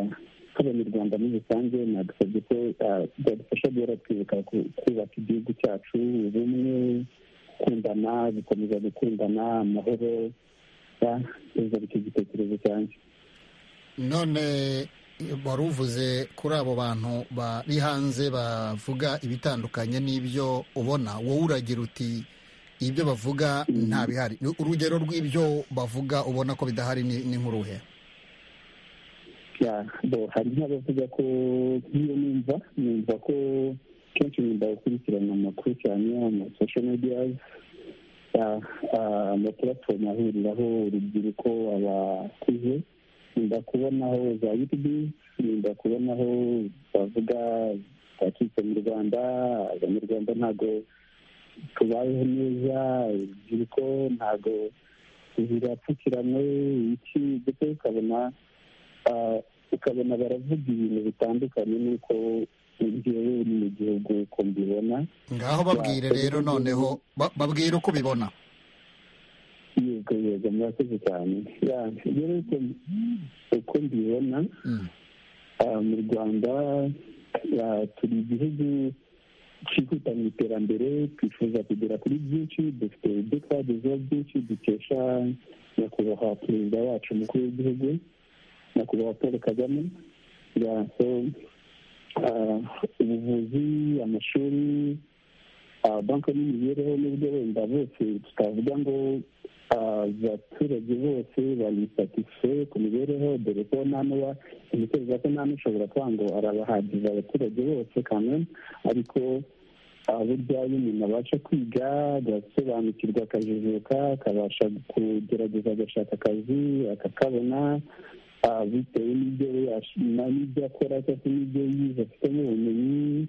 S16: nk'abanyarwanda muri rusange nagusabye ko byadufasha guhora twibuka kubaka igihugu cyacu ubumwe gukundana gukomeza gukundana amahoro neza icyo gitekerezo cyanjye
S14: none wari uvuze kuri abo bantu bari hanze bavuga ibitandukanye n'ibyo ubona wowe uragira uti ibyo bavuga nta bihari urugero rw'ibyo bavuga ubona ko bidahari ni nk'uruhe
S16: hari n'abavuga ko nk'iyo numva numva ko kenshi numva gukurikirana amakuru cyane amasosho mediyazi amapuratifomu ahuriraho urubyiruko abakuze nimba kubonaho za yutubi nimba kubonaho bavuga bacitse mu rwanda abanyarwanda ntabwo tubayeho neza urubyiruko ntabwo zirapfukiranywe iki ndetse ukabona ukabona baravuga ibintu bitandukanye n'uko njyewe uri mu gihugu uko mbibona
S14: ngaho babwire rero noneho babwire uko ubibona
S16: yego yego murakoze cyane rero uko mbibona mu rwanda turi igihugu cyihuta mu iterambere twifuza kugera kuri byinshi dufite ibyo twagezeho byinshi dukesha nyakubahwa perezida wacu umukuru w'igihugu nyakubahwa paul kagame ubuvuzi amashuri banki n'imibereho n'ubwo wenda bose tutavuga ngo abaturage bose bayisatife ku mibereho dore ko ntanuba imiterere ko nta n'ushobora kuba ngo arabahagije abaturage bose kamwe ariko burya iyo umuntu abasha kwiga agasobanukirwa akajijuka akabasha kugerageza agashaka akazi akakabona bitewe n'ibyo n'ibyo akora cyangwa n'ibyo yize afitemo ubumenyi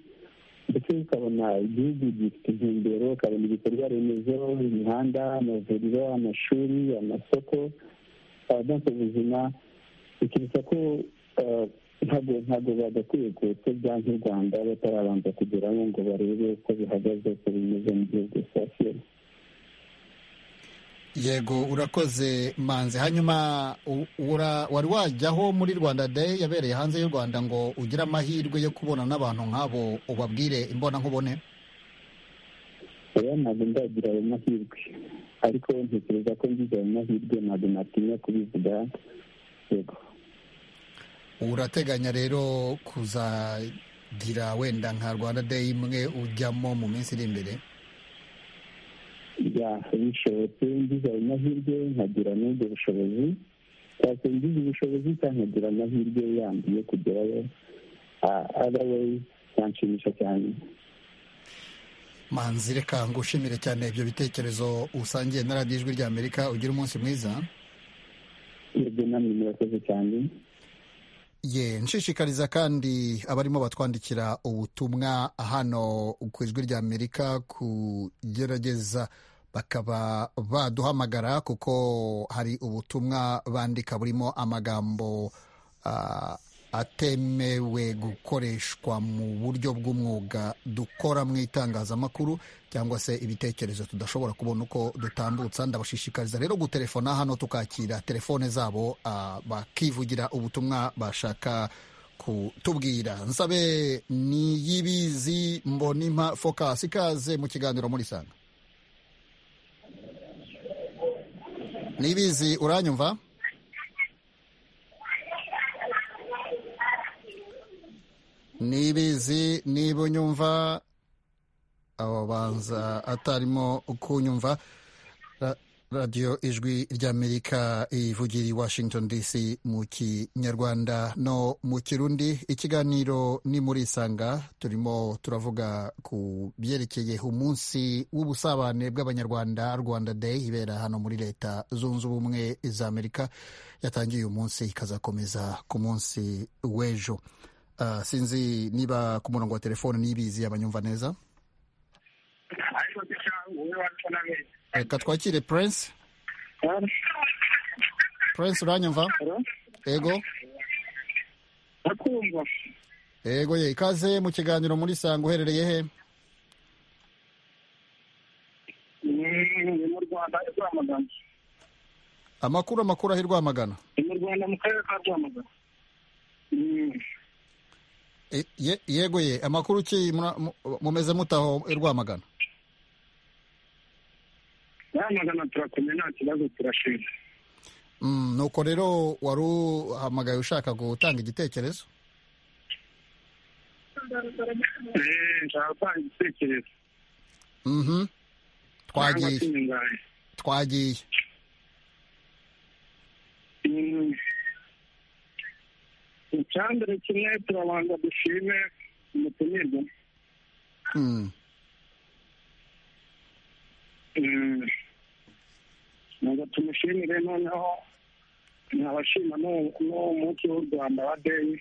S16: ndetse ukabona igihugu gifite intumbero ukabona ibikorwa remezo imihanda amavuriro amashuri amasoko abanza ubuzima bikibutsa ko ntabwo ntabwo bagakwiye kuko bya nk'u rwanda batarabanza kugeramo ngo barebe uko bihagaze uko bimeze mu gihugu cyasiyemo
S14: yego urakoze manzi hanyuma wari wajyaho muri rwanda day yabereye hanze y'u rwanda ngo ugire amahirwe yo kubona n'abantu nk'abo ubabwire imbonankubone
S16: oya ntabwo ndagira ayo mahirwe ariko ntekereza ko ngize ayo mahirwe ntabwo natinya kubivuga yego
S14: urateganya rero kuzagira wenda nka rwanda day imwe ujyamo mu minsi iri imbere
S16: bishobotse ngize ayo mahirwe nkagira n'ubwo bushobozi cyangwa ngize ubushobozi cyangwa nkagira amahirwe yandi yo kugerayo otherwise byanshimisha cyane
S14: manzi reka ngushimire cyane ibyo bitekerezo usangiye na radiyo ijwi rya amerika ugira umunsi mwiza
S16: yego namwe murakoze cyane
S14: ye nshishikariza kandi abarimo batwandikira ubutumwa hano ku ijwi rya amerika kugerageza bakaba baduhamagara kuko hari ubutumwa bandika burimo amagambo atemewe gukoreshwa mu buryo bw'umwuga dukora mu itangazamakuru cyangwa se ibitekerezo tudashobora kubona uko dutambutsa ndabashishikariza rero gutelefona hano tukakira telefone zabo bakivugira ubutumwa bashaka kutubwira nsabe ni y'ibizi mbonimpa focus ikaze mu kiganiro muri sanga nibizi uranyumva nibizi niba unyumva abanza atarimo kunyumva radiyo ijwi ry'amerika ivugira i washington dc mu kinyarwanda no mu kirundi ikiganiro ni muri isanga turimo turavuga ku byerekeye umunsi w'ubusabane bw'abanyarwanda rwanda day ibera hano muri leta zunze ubumwe za amerika yatangiye uyu munsi ikazakomeza ku munsi w'ejo sinzi niba ku murongo wa telefone nibizi abanyumva neza reka twakire prince prince uranyumva yego
S6: ndakumva
S14: yego ye ikaze mu kiganiro muri sanga uherereye he
S6: ni mu rwanda i rwamagana
S14: amakuru amakuru aho i rwamagana
S6: ni mu rwanda mu karere ka rwamagana Mm.
S14: E- ye- yego ye amakuru ki mura- mu- mumeze mutaho i rwamagana
S6: rwamagana turakomeye nta kibazo turashima
S14: Mm, nuko rero wari uhamagaye ushaka gutanga igitekerezo
S6: Eh, nshaka gutanga igitekerezo
S14: Mhm.
S6: Nanga
S14: twagiye
S6: kwiyungaye.
S14: twagiye
S6: Mm. icyambere kimwe turabanza dushime umutumirwa
S14: Mm.
S6: Mm. ntabwo tumushimire noneho nabashima n'uwo munsi w'u rwanda wa deyi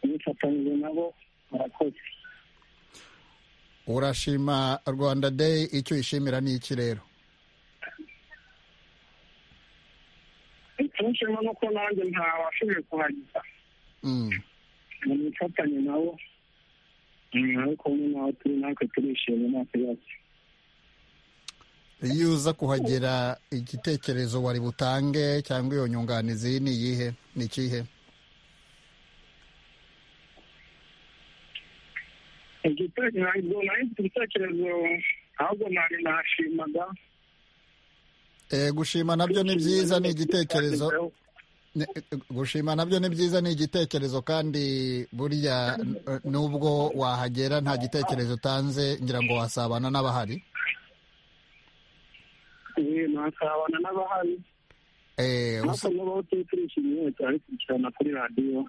S6: bifatanyije nabo barakoze
S14: urashima rwanda day icyo uyishimira ni iki rero
S6: tumushima nuko nanjye ntawashoboye kuhagiza
S14: Mm.
S6: mu mifatanye nabo Mm, ariko umwe nawe turi natwe turishimye nta kibazo
S14: iyo uza kuhagera igitekerezo wari butange cyangwa iyo nyunganizi ni iyihe ni ikihe
S6: igitekerezo ntabwo nahise ibitekerezo ahubwo nari nashimaga
S14: Eh, gushima nabyo ni byiza ni igitekerezo Ne- gushima nabyo ni byiza ni igitekerezo kandi burya n- nubwo wahagera nta gitekerezo utanze ngira ngo wasabana n'abahari
S6: eh, nasabana n'abahari
S14: Eh,
S6: ariko
S14: usa-
S6: n'ubu turi turishimye turabikurikirana kuri radiyo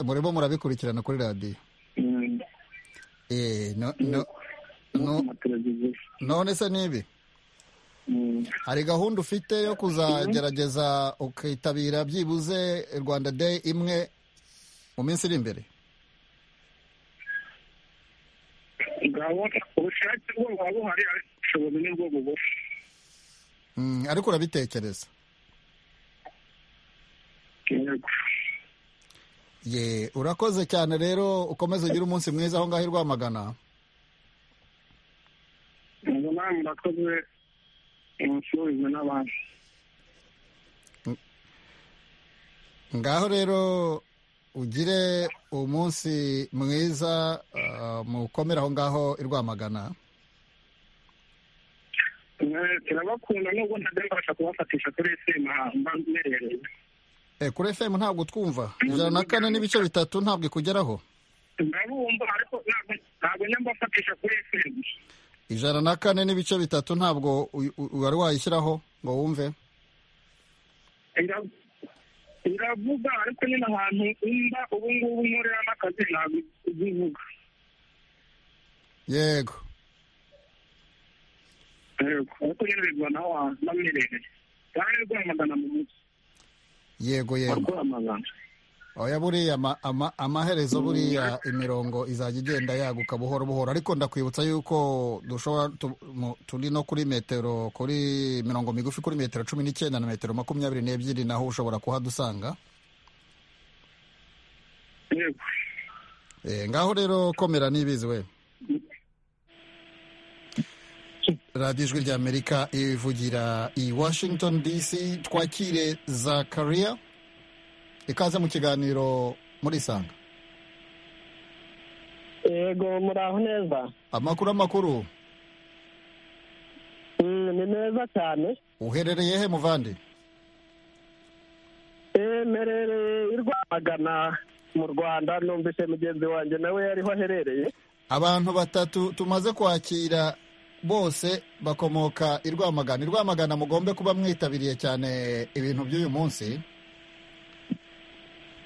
S14: murimo murabikurikirana kuri radiyo
S6: Mm,
S14: Eh, no- no- no- none se nibi hari gahunda ufite yo kuzagerageza ukitabira byibuze rwanda day imwe mu minsi iri imbere
S6: gahunda ubushake bwo buba buhari ariko ubushobozi ni bwo bugufi
S14: Mm, ariko urabitekereza
S6: Yego.
S14: ye urakoze cyane rero ukomeze ugire umunsi mwiza aho ngaho i rwamagana
S6: ubwo nawe murakoze musubize n'abandi
S14: ngaho rero ugire umunsi mwiza ah, mukomere aho ngaho i rwamagana
S6: Eh, turabakunda nubwo ntajya mbasha kubafatisha kuri esima mba mberereye
S14: Eh, kuri fm ntabwo twumva ijana na kane n'ibice bitatu ntabwo ikugeraho
S6: ndabumva ariko ntabwo ntabwo njya mbafatisha kuri esima
S14: ijana na kane n'ibice bitatu ntabwo u- u- wari wayishyiraho ngo wumve
S6: Ira- iravuga ariko nyine ahantu mba ubu ngubu nkorera n'akazi ntabwo izivuga
S14: yego
S6: Yego. ariko nyine bigwa naho mba mberereye kandi rwamagana mu mujyi
S14: yego yego
S6: rwamagana
S14: oya buriya ama- ama- amaherezo buriya imirongo izajya igenda yaguka buhoro buhoro ariko ndakwibutsa yuko dushobora tu- mu- turi no kuri metero kuri mirongo migufi kuri metero cumi n'icyenda na metero makumyabiri n'ebyiri naho ushobora kuhadusanga
S6: yego
S14: Eh, ngaho rero komera n'ibizi we radiyo ijwi ry'amerika ivugira i washington dc twakire zakariya ikaze mu kiganiro murisanga
S17: yego muraho neza
S14: amakuru amakuru
S17: Mm, ni meza cyane
S14: uherereye he muvandi
S17: Eh, mperereye i rwamagana mu rwanda numvise mugenzi wanjye nawe yariho aherereye
S14: abantu batatu tumaze kwakira bose bakomoka i rwamagana i rwamagana mugombe kuba mwitabiriye cyane ibintu by'uyu munsi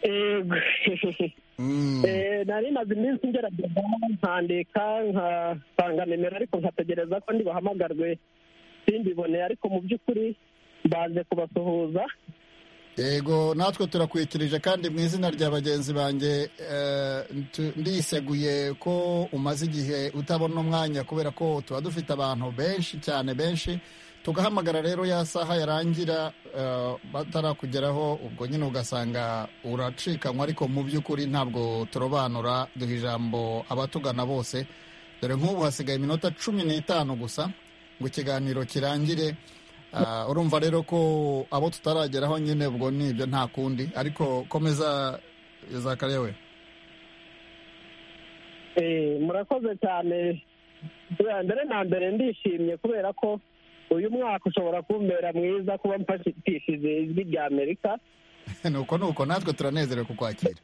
S17: Yego. Eh, nari maze iminsi ngerageza nkandika nkasanga nimero ariko nkategereza ko ndibahamagarwe simbibone ariko mu by'ukuri mbanze kubasuhuza
S14: yego natwe turakwikirije kandi mu izina rya bagenzi banjye eh, tu- ndiseguye ko umaze igihe utabona umwanya kubera ko tuba dufite abantu benshi cyane benshi tugahamagara rero ya saha yarangira eh, batarakugeraho ubwo nyine ugasanga uracikanywa ariko mu by'ukuri ntabwo turobanura duha ijambo abatugana bose dore nk'ubu hasigaye iminota cumi n'itanu gusa ngo ikiganiro kirangire Ah, urumva rero ko abo tutarageraho nyine ubwo ni ibyo nta kundi ariko komeza zakarewe
S17: Eh, murakoze cyane Bwa mbere na mbere ndishimye kubera ko uyu mwaka ushobora kumbera mwiza kuba mfashishije ijwi rya amerika
S14: nuko nuko natwe turanezerewe kukwakira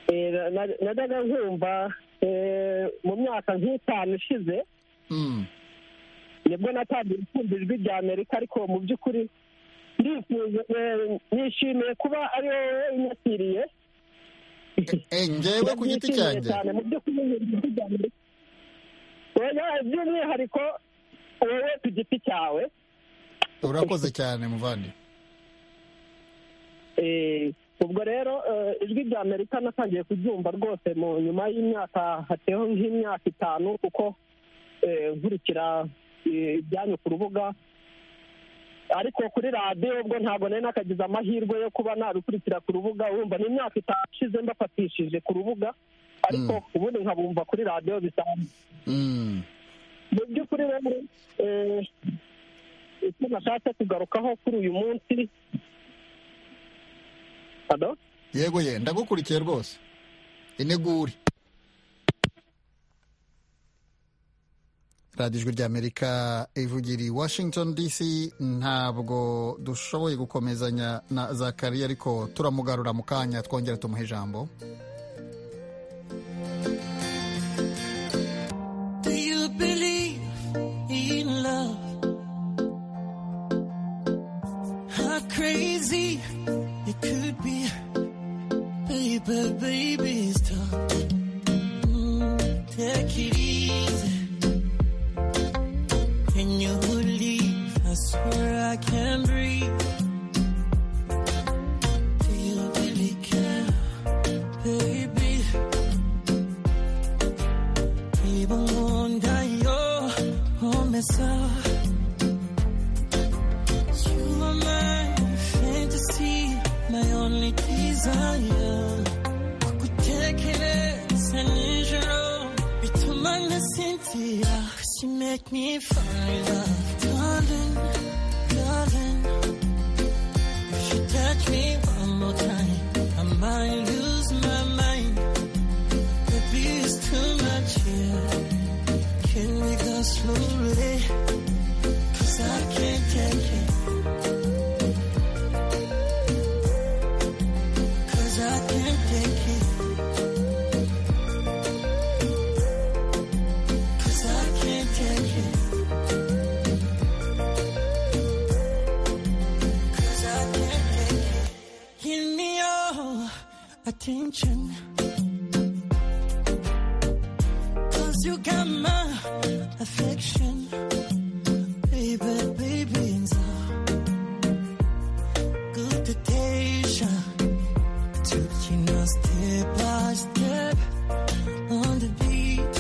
S17: Eh, na- na- najyaga nkumva eh, mu myaka nk'itanu ishize nibwo natangiye kumva ijwi rya amerika ariko mu by'ukuri ndifuje eh, nishimiye kuba ari wowe unyakiriye
S14: njyewe ku giti cyanjye?
S17: cyane mu by'ukuri nkumva ijwi rya Amerika. Oya, by'umwihariko wowe ku giti cyawe
S14: urakoze cyane muvandi
S17: Eh, ubwo rero eh, ijwi rya amerika natangiye kuryumva rwose mu nyuma y'imyaka hateho nk'imyaka itanu kuko eh, nkurikira eh, ibyanyu ku rubuga ariko kuri radiyo ubwo ntabwo nari nakagize amahirwe yo kuba narukurikira ku rubuga wumva ni imyaka itanu ishize mbafatishije ku rubuga ariko ubundi nkabumva kuri radiyo bisanzwe mu by'ukuri rero eh, icyo nashatse kugarukaho kuri uyu munsi Hado?
S14: yego ye ndagukurikiye rwose ineguri radiyo ijwi rya amerika ivugira i washington dc ntabwo dushoboye gukomezanya na zakariya ariko turamugarura mu kanya twongera tumuha ijambo
S18: Do you believe in love? How crazy it could be, baby, baby, stop. Mm, take it easy. Can you believe? I swear I can breathe. Do you really care, baby? Even wonder your home is up. You are my fantasy, my only desire. Kukutekereza nijoro bituma nasinzira. Cause you make me fall in love, darling, darling. If you touch me one more time, I might lose my mind. Baby, it's too much here. Can we go slowly? Cause I can't take it. Cause I can't take it. Cause I can't take it. Cause I can't take it. Give me your attention. Cause you got my affection. Baby, baby, it's a good temptation. Taking us step by step on the beat.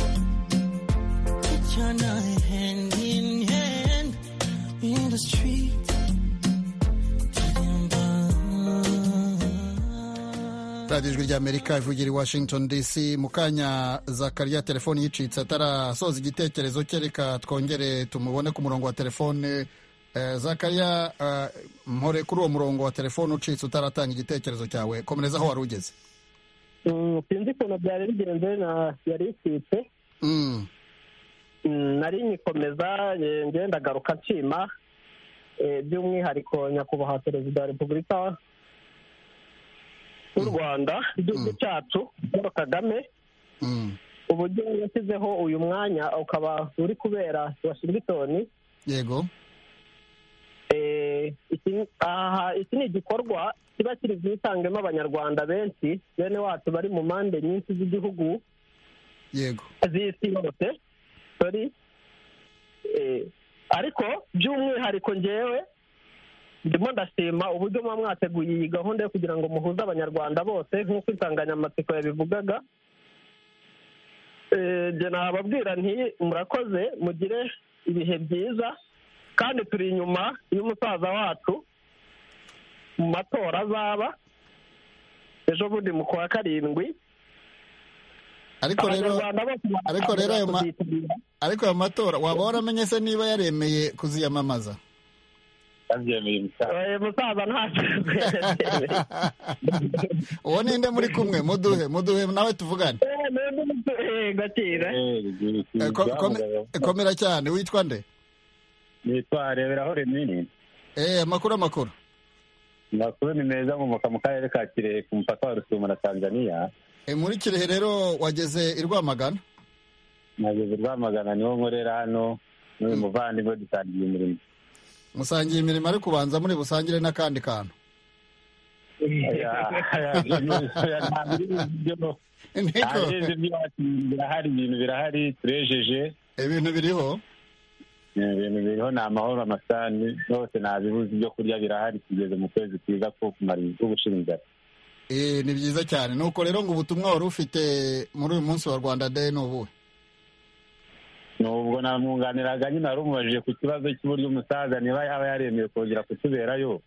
S18: Picture night hand in hand in the street.
S14: radiyo ijwi rya amerika ivugira i washington dc mu kanya zakariya telefoni yicitse atarasoza igitekerezo cye reka twongere tumubone ku murongo wa telefone Eh, zakariya eh, mpore kuri uwo murongo wa telefone ucitse utaratanga igitekerezo cyawe komereza aho wari ugeze
S17: Mm, sinzi ukuntu byari bigenze na yari isitse Mm, nari nyikomeza eh, ngenda garuka nshima eh, by'umwihariko nyakubahwa perezida wa repubulika w'u rwanda igihugu cyacu paul kagame uburyo yashyizeho uyu mwanya ukaba uri kubera washington
S14: yego
S17: Eh, iki- aha, iki ni igikorwa kiba kiri bwitangemo abanyarwanda benshi bene wacu bari mu mpande nyinshi z'igihugu
S14: yego
S17: z'isi yose sorry Eh, ariko by'umwihariko ngewe ndimo ndashima uburyo muba mwateguye iyi gahunda yo kugira ngo muhuze abanyarwanda bose nk'uko insanganyamatsiko yabivugaga Eh, njye nababwira nti murakoze mugire ibihe byiza kandi turi inyuma y'umusaza wacu mu matora azaba ejo bundi mu kwa karindwi
S14: ariko rero
S17: Abanyarwanda bose
S14: ariko rero ayo ma- ariko ayo matora waba waramenye se niba yaremeye kuziyamamaza
S17: Eh, musaza ntacyo
S14: uwo ninde muri kumwe muduhe muduhe nawe tuvugane
S17: gakira
S14: Eh, ko- kome- komera cyane witwa nde
S19: nitwa reberaho renini
S14: eh amakuru amakuru
S19: amakuru ni meza nkomoka mu karere ka kirehe ku mupaka wa rusumo na tanzania
S14: Eh, muri kirehe rero wageze i rwamagana
S19: nageze rwamagana niho nkorera hano n'uyu muvandimwe dutangiye umurimo
S14: musangiye imirimo ariko ubanza muri busangire n'akandi kantu
S19: ahageze iby'iwacu birahari ibintu birahari turejeje
S14: ibintu biriho
S19: ibintu biriho ni amahoro amasani hose ntabibuze ibyo kurya birahari tugeze mu kwezi kwiza ko kumara ko gushira inzara
S14: Eh, ni byiza cyane nuko rero ngo ubutumwa wari ufite muri uyu munsi wa rwanda day ni ubuhe
S19: nubwo namwunganiraga nyine warumubajije ku kibazo cy'uburyo umusaza niba yaba yaremeye kongera kutuberayo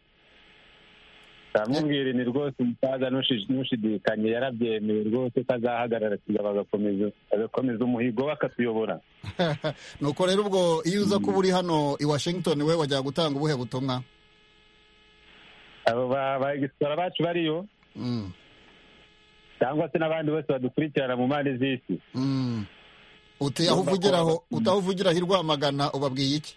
S19: aramubwira ni rwose umusaza ntushi- ntushidikanye yarabyemeye rwose ko azahagarara kigaba agakomeza agakomeza umuhigo we akatuyobora
S14: nuko rero ubwo iyo uza kuba uri hano i washington we wajya gutanga ubuhe butumwa
S19: abo ba- bagisora bacu bariyo
S14: Mm.
S19: cyangwa se n'abandi bose badukurikirana mu mpande z'isi
S14: uti aho uvugira aho utaho uvugira aho i rwamagana ubabwiye iki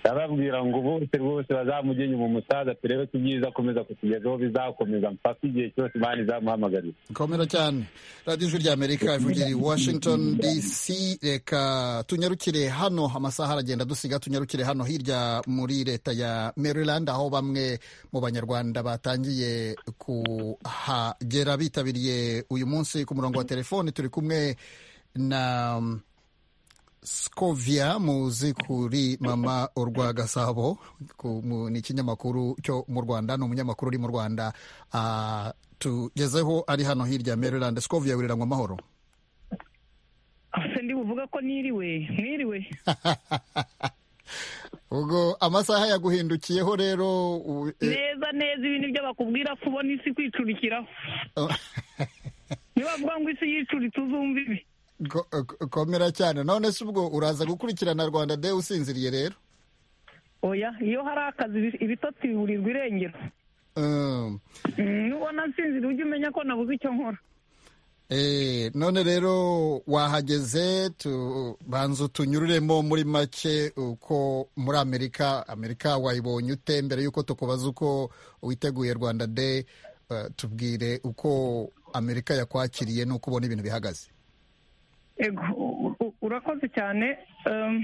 S19: ndababwira ngo bose rwose bazamugenye mu musaza turebe ko ibyiza akomeza kutugezaho bizakomeza mpaka igihe cyose imana izamuhamagarira
S14: komera cyane radiyo ijwi ry'amerika ivugira i washington dc reka tunyarukire hano amasaha aragenda dusiga tunyarukire hano hirya muri leta ya maryland aho bamwe mu banyarwanda batangiye kuhagera bitabiriye uyu munsi ku murongo wa telefoni turi kumwe na um, Scovia muzi kuri mama Urwagasabo ku- mu- ni ikinyamakuru cyo mu Rwanda ni umunyamakuru uri mu Rwanda ah, tugezeho ari hano hirya ya Maryland Scovia wiriranywa amahoro
S20: ndi buvuga ko niriwe mwiriwe
S14: ubwo amasaha yaguhindukiyeho rero u- eh,
S20: neza neza ibintu ibyo bakubwira ko ubona isi kwicurikiraho nibavuga ngo isi yicuritse uzumva ibi
S14: ko- ko- komera cyane none se ubwo uraza gukurikirana Rwanda Day usinziriye rero
S20: oya iyo hari akazi ibi- ibitotsi biburirwa irengero
S14: Um,
S20: Mm, nubona nsinzira ujye umenya ko nabuze icyo nkora
S14: eh, none rero wahageze tu- banza utunyururemo muri make uko muri amerika amerika wayibonye ute mbere y'uko tukubaza uko witeguye rwanda day eh, tubwire uko amerika yakwakiriye n'uko ubona ibintu bihagaze
S20: ego u- u- urakoze cyane um,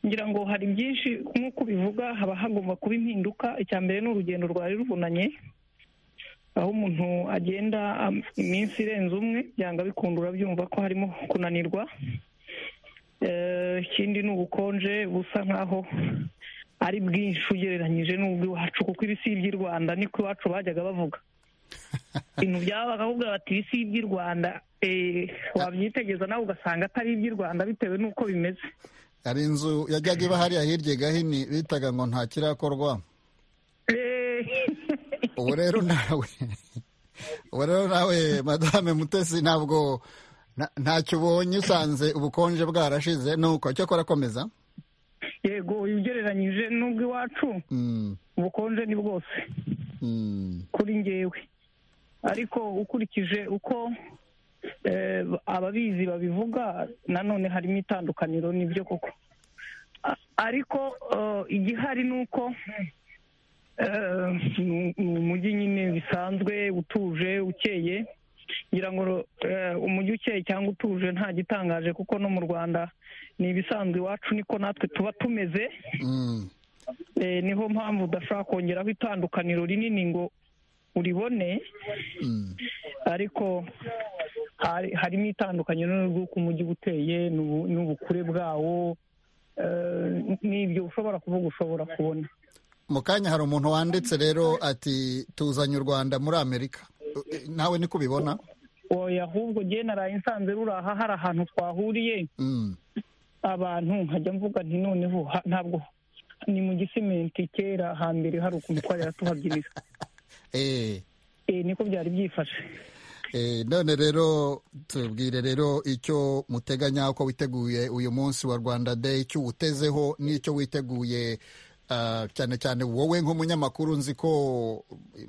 S20: ngira ngo hari byinshi nk'uko ubivuga haba hagomba kuba impinduka icya mbere ni urugendo rwari ruvunanye aho umuntu agenda am- iminsi irenze umwe byanga bikunda urabyumva ko harimo kunanirwa Eh, ikindi ni ubukonje busa nk'aho ari bwinshi ugereranyije n'ubw'iwacu kuko ibi si iby'i rwanda niko iwacu bajyaga bavuga ibintu byaba bakavuga bati ibi si iby'i rwanda Eh, wabyitegeza nawe ugasanga atari iby'i rwanda bitewe n'uko bimeze
S14: hari inzu yajyaga iba hariya hirya i gahini bitaga ngo nta kirakorwa ubu rero nawe ubu rero nawe madame mutesi ntabwo nta- ntacyo ubonye usanze ubukonje bwarashize nuko cyakora akomeza
S20: yego ugereranyije n'ubwo iwacu ubukonje ni bwose kuri ngewe ariko ukurikije uko eh, ababizi babivuga nanone harimo itandukaniro nibyo koko A- ariko eh, igihari ni uko eh, ni ni umujyi nyine bisanzwe utuje ukeye ngira ngo eh, umujyi ukeye cyangwa utuje nta gitangaje kuko no mu rwanda ni ibisanzwe iwacu niko natwe tuba tumeze Eh, niho mpamvu udashobora kongeraho itandukaniro rinini ngo uribone ariko hari- harimo itandukaniro ry'uko umujyi uba uteye n'ubu- n'ubukure bwawo eh, n'ibyo ushobora kuvuga ushobora kubona
S14: mu kanya hari umuntu wanditse rero ati tuzanye u rwanda muri amerika Eh, nawe niko ubibona
S20: oya ahubwo jye naraye nsanze ruri aha hari ahantu twahuriye abantu nkajya mvuga nti noneho ha- ntabwo ni mu gisimenti kera hambere hari ukuntu twari yaratuhabyinira
S14: eh
S20: Eh, niko byari byifashe
S14: Eh, none rero tubwire rero icyo muteganya uko witeguye uyu munsi wa rwanda day icyo uwutezeho n'icyo witeguye ah, cyane cyane wowe nk'umunyamakuru nzi ko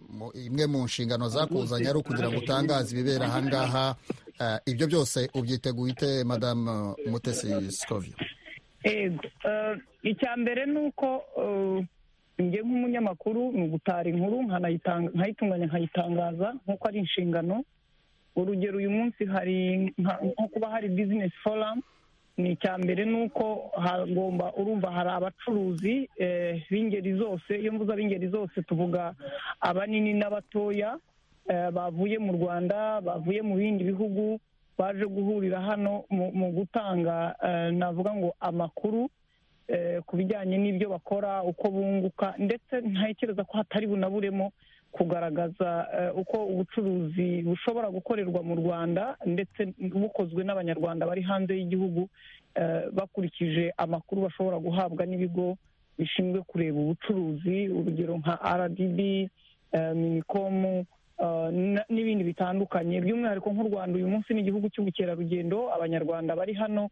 S14: mu- imwe mu nshingano zakuzanye ari ukugira ngo utangaze ibibera ahangaha Ah, ibyo byose ubyiteguye ute madamu mutesi sikovyo
S20: yego eh, icya mbere ni uko eh, njye nk'umunyamakuru ni ugutara inkuru nkanayitanga- nkayitunganya nkayitangaza nk'uko ari inshingano urugero uyu munsi hari nka- nko kuba hari bizinesi foramu ni icya mbere ni uko hagomba urumva hari abacuruzi eh, b'ingeri zose iyo mvuze ab'ingeri zose tuvuga abanini n'abatoya eh, bavuye mu rwanda bavuye mu bindi bihugu baje guhurira hano mu- mu gutanga eh, navuga ngo amakuru eh, ku bijyanye n'ibyo bakora uko bunguka ndetse ntekereza ko hatari bunaburemo kugaragaza eh, uko ubucuruzi bushobora gukorerwa mu rwanda ndetse bukozwe n'abanyarwanda bari hanze y'igihugu eh, bakurikije amakuru bashobora guhabwa n'ibigo bishinzwe kureba ubucuruzi urugero nka rdb eh, minikomu eh, na- n'ibindi bitandukanye by'umwihariko nk'u rwanda uyu munsi ni igihugu cy'ubukerarugendo abanyarwanda bari hano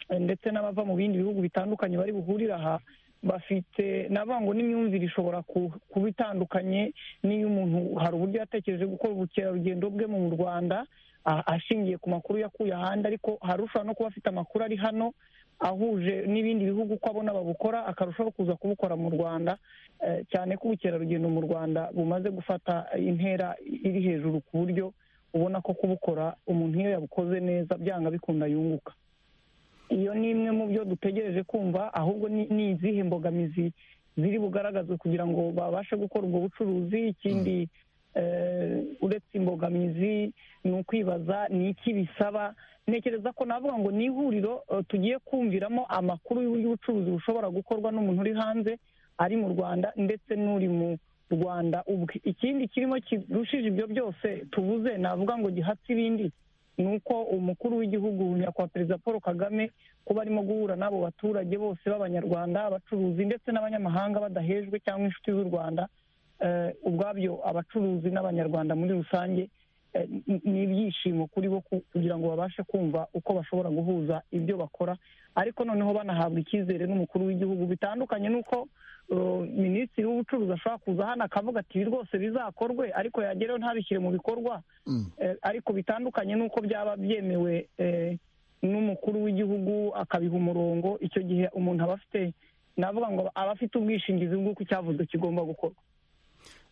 S20: eh, ndetse n'abava mu bindi bihugu bitandukanye bari buhurire aha bafite navuga ngo n'imyumvire ishobora ku- kuba itandukanye n'iyo umuntu hari uburyo yatekereje gukora ubukerarugendo bwe mu rwanda a- ashingiye ku makuru yakuye ahandi ariko hari ushobora no kuba afite amakuru ari hano ahuje n'ibindi bihugu uko abona babukora akarushaho kuza kubukora mu rwanda eh, cyane ko ubukerarugendo mu rwanda bumaze gufata intera iri hejuru ku buryo ubona ko kubukora umuntu iyo yabukoze neza byanga bikunda yunguka iyo ni imwe mu byo dutegereje kumva ahubwo ni ni izihe mbogamizi ziri bugaragazwe kugira ngo babashe gukora ubwo bucuruzi ikindi eh, uretse imbogamizi ni ukwibaza ni iki bisaba ntekereza ko navuga ngo ni ihuriro eh, tugiye kumviramo amakuru y'uburyo ubucuruzi bushobora gukorwa n'umuntu uri hanze ari mu rwanda ndetse n'uri mu rwanda ubwe ikindi kirimo kirushije ibyo byose tuvuze navuga ngo gihatse ibindi ni uko umukuru w'igihugu nyakubahwa perezida paul kagame kuba arimo guhura n'abo baturage bose b'abanyarwanda abacuruzi ndetse n'abanyamahanga badahejwe cyangwa inshuti z'u rwanda eh, ubwabyo abacuruzi n'abanyarwanda muri rusange eh, ni- ni ibyishimo kuri bo ku- kugira ngo babashe kumva uko bashobora guhuza ibyo bakora ariko noneho banahabwa icyizere n'umukuru w'igihugu bitandukanye n'uko eh, minisitiri w'ubucuruzi ashobora kuza hano akavuga ati ibi rwose bizakorwe ariko yagereho ntabishyire mu bikorwa Eh, ariko bitandukanye n'uko byaba byemewe eh, n'umukuru w'igihugu akabiha umurongo icyo gihe umuntu aba afite navuga ngo aba afite ubwishingizi bw'uko icyavuzwe kigomba gukorwa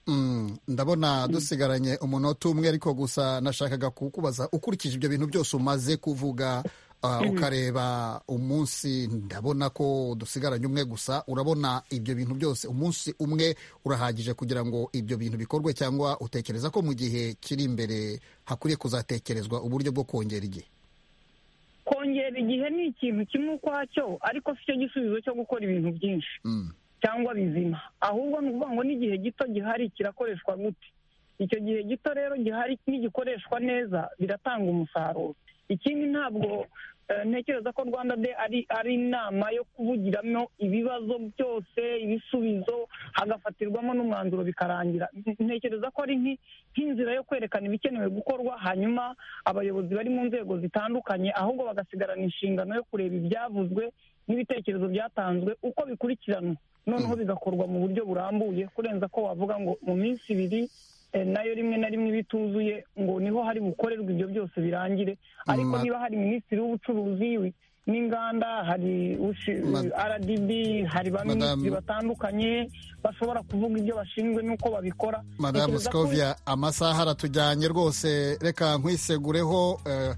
S14: Mm, ndabona dusigaranye umunota umwe ariko gusa nashakaga kukubaza ukurikije ibyo bintu byose umaze kuvuga ah,
S21: Mhm.
S14: ukareba umunsi ndabona ko dusigaranye umwe gusa urabona ibyo bintu byose umunsi umwe urahagije kugira ngo ibyo bintu bikorwe cyangwa utekereza ko mu gihe kiri imbere hakwiye kuzatekerezwa uburyo bwo kongera igihe
S20: kongera igihe ni ikintu kimwe ukwacyo ariko si cyo gisubizo cyo gukora ibintu byinshi cyangwa bizima ahubwo ni ukuvuga ngo n'igihe gito gihari kirakoreshwa gute icyo gihe gito rero gihari nigikoreshwa neza biratanga umusaruro ikindi ntabwo eh, ntekereza ko rwanda de ari ari inama yo kuvugiramo ibibazo byose ibisubizo hagafatirwamo n'umwanzuro bikarangira ntekereza ko ari nki- nk'inzira yo kwerekana ibikenewe gukorwa hanyuma abayobozi bari mu nzego zitandukanye ahubwo bagasigarana inshingano yo kureba ibyavuzwe n'ibitekerezo byatanzwe uko bikurikiranwa noneho bigakorwa mu buryo burambuye kurenza ko wavuga ngo mu minsi ibiri eh, nayo rimwe na rimwe iba ituzuye ngo niho hari bukorerwe ibyo byose birangire ariko
S14: Ma-
S20: niba hari minisitiri w'ubucuruzi wi- n'inganda hari ushi- rdb hari ba
S14: Madame-
S20: minisitiri batandukanye bashobora kuvuga ibyo bashinzwe n'uko babikora
S14: madamu
S20: Ntekereza ko-
S14: sikovia amasaha aratujyanye rwose reka nkwisegureho eh,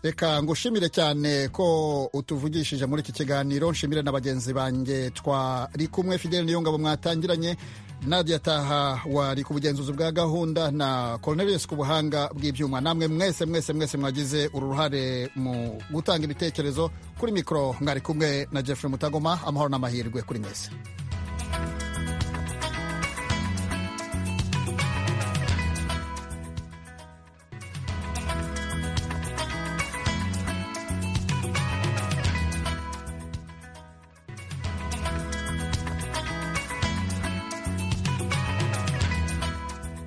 S14: reka ngushimire cyane ko utuvugishije muri iki kiganiro nshimire na bagenzi banjye twari kumwe fideli niyongabo mwatangiranye nadia taha wari ku bugenzuzi bwa gahunda na cornelius ku buhanga bw'ibyuma namwe mwese mwese mwese mwagize uruhare mu gutanga ibitekerezo kuri mikoro mwari kumwe na jeffrey mutagoma amahoro n'amahirwe kuri mwese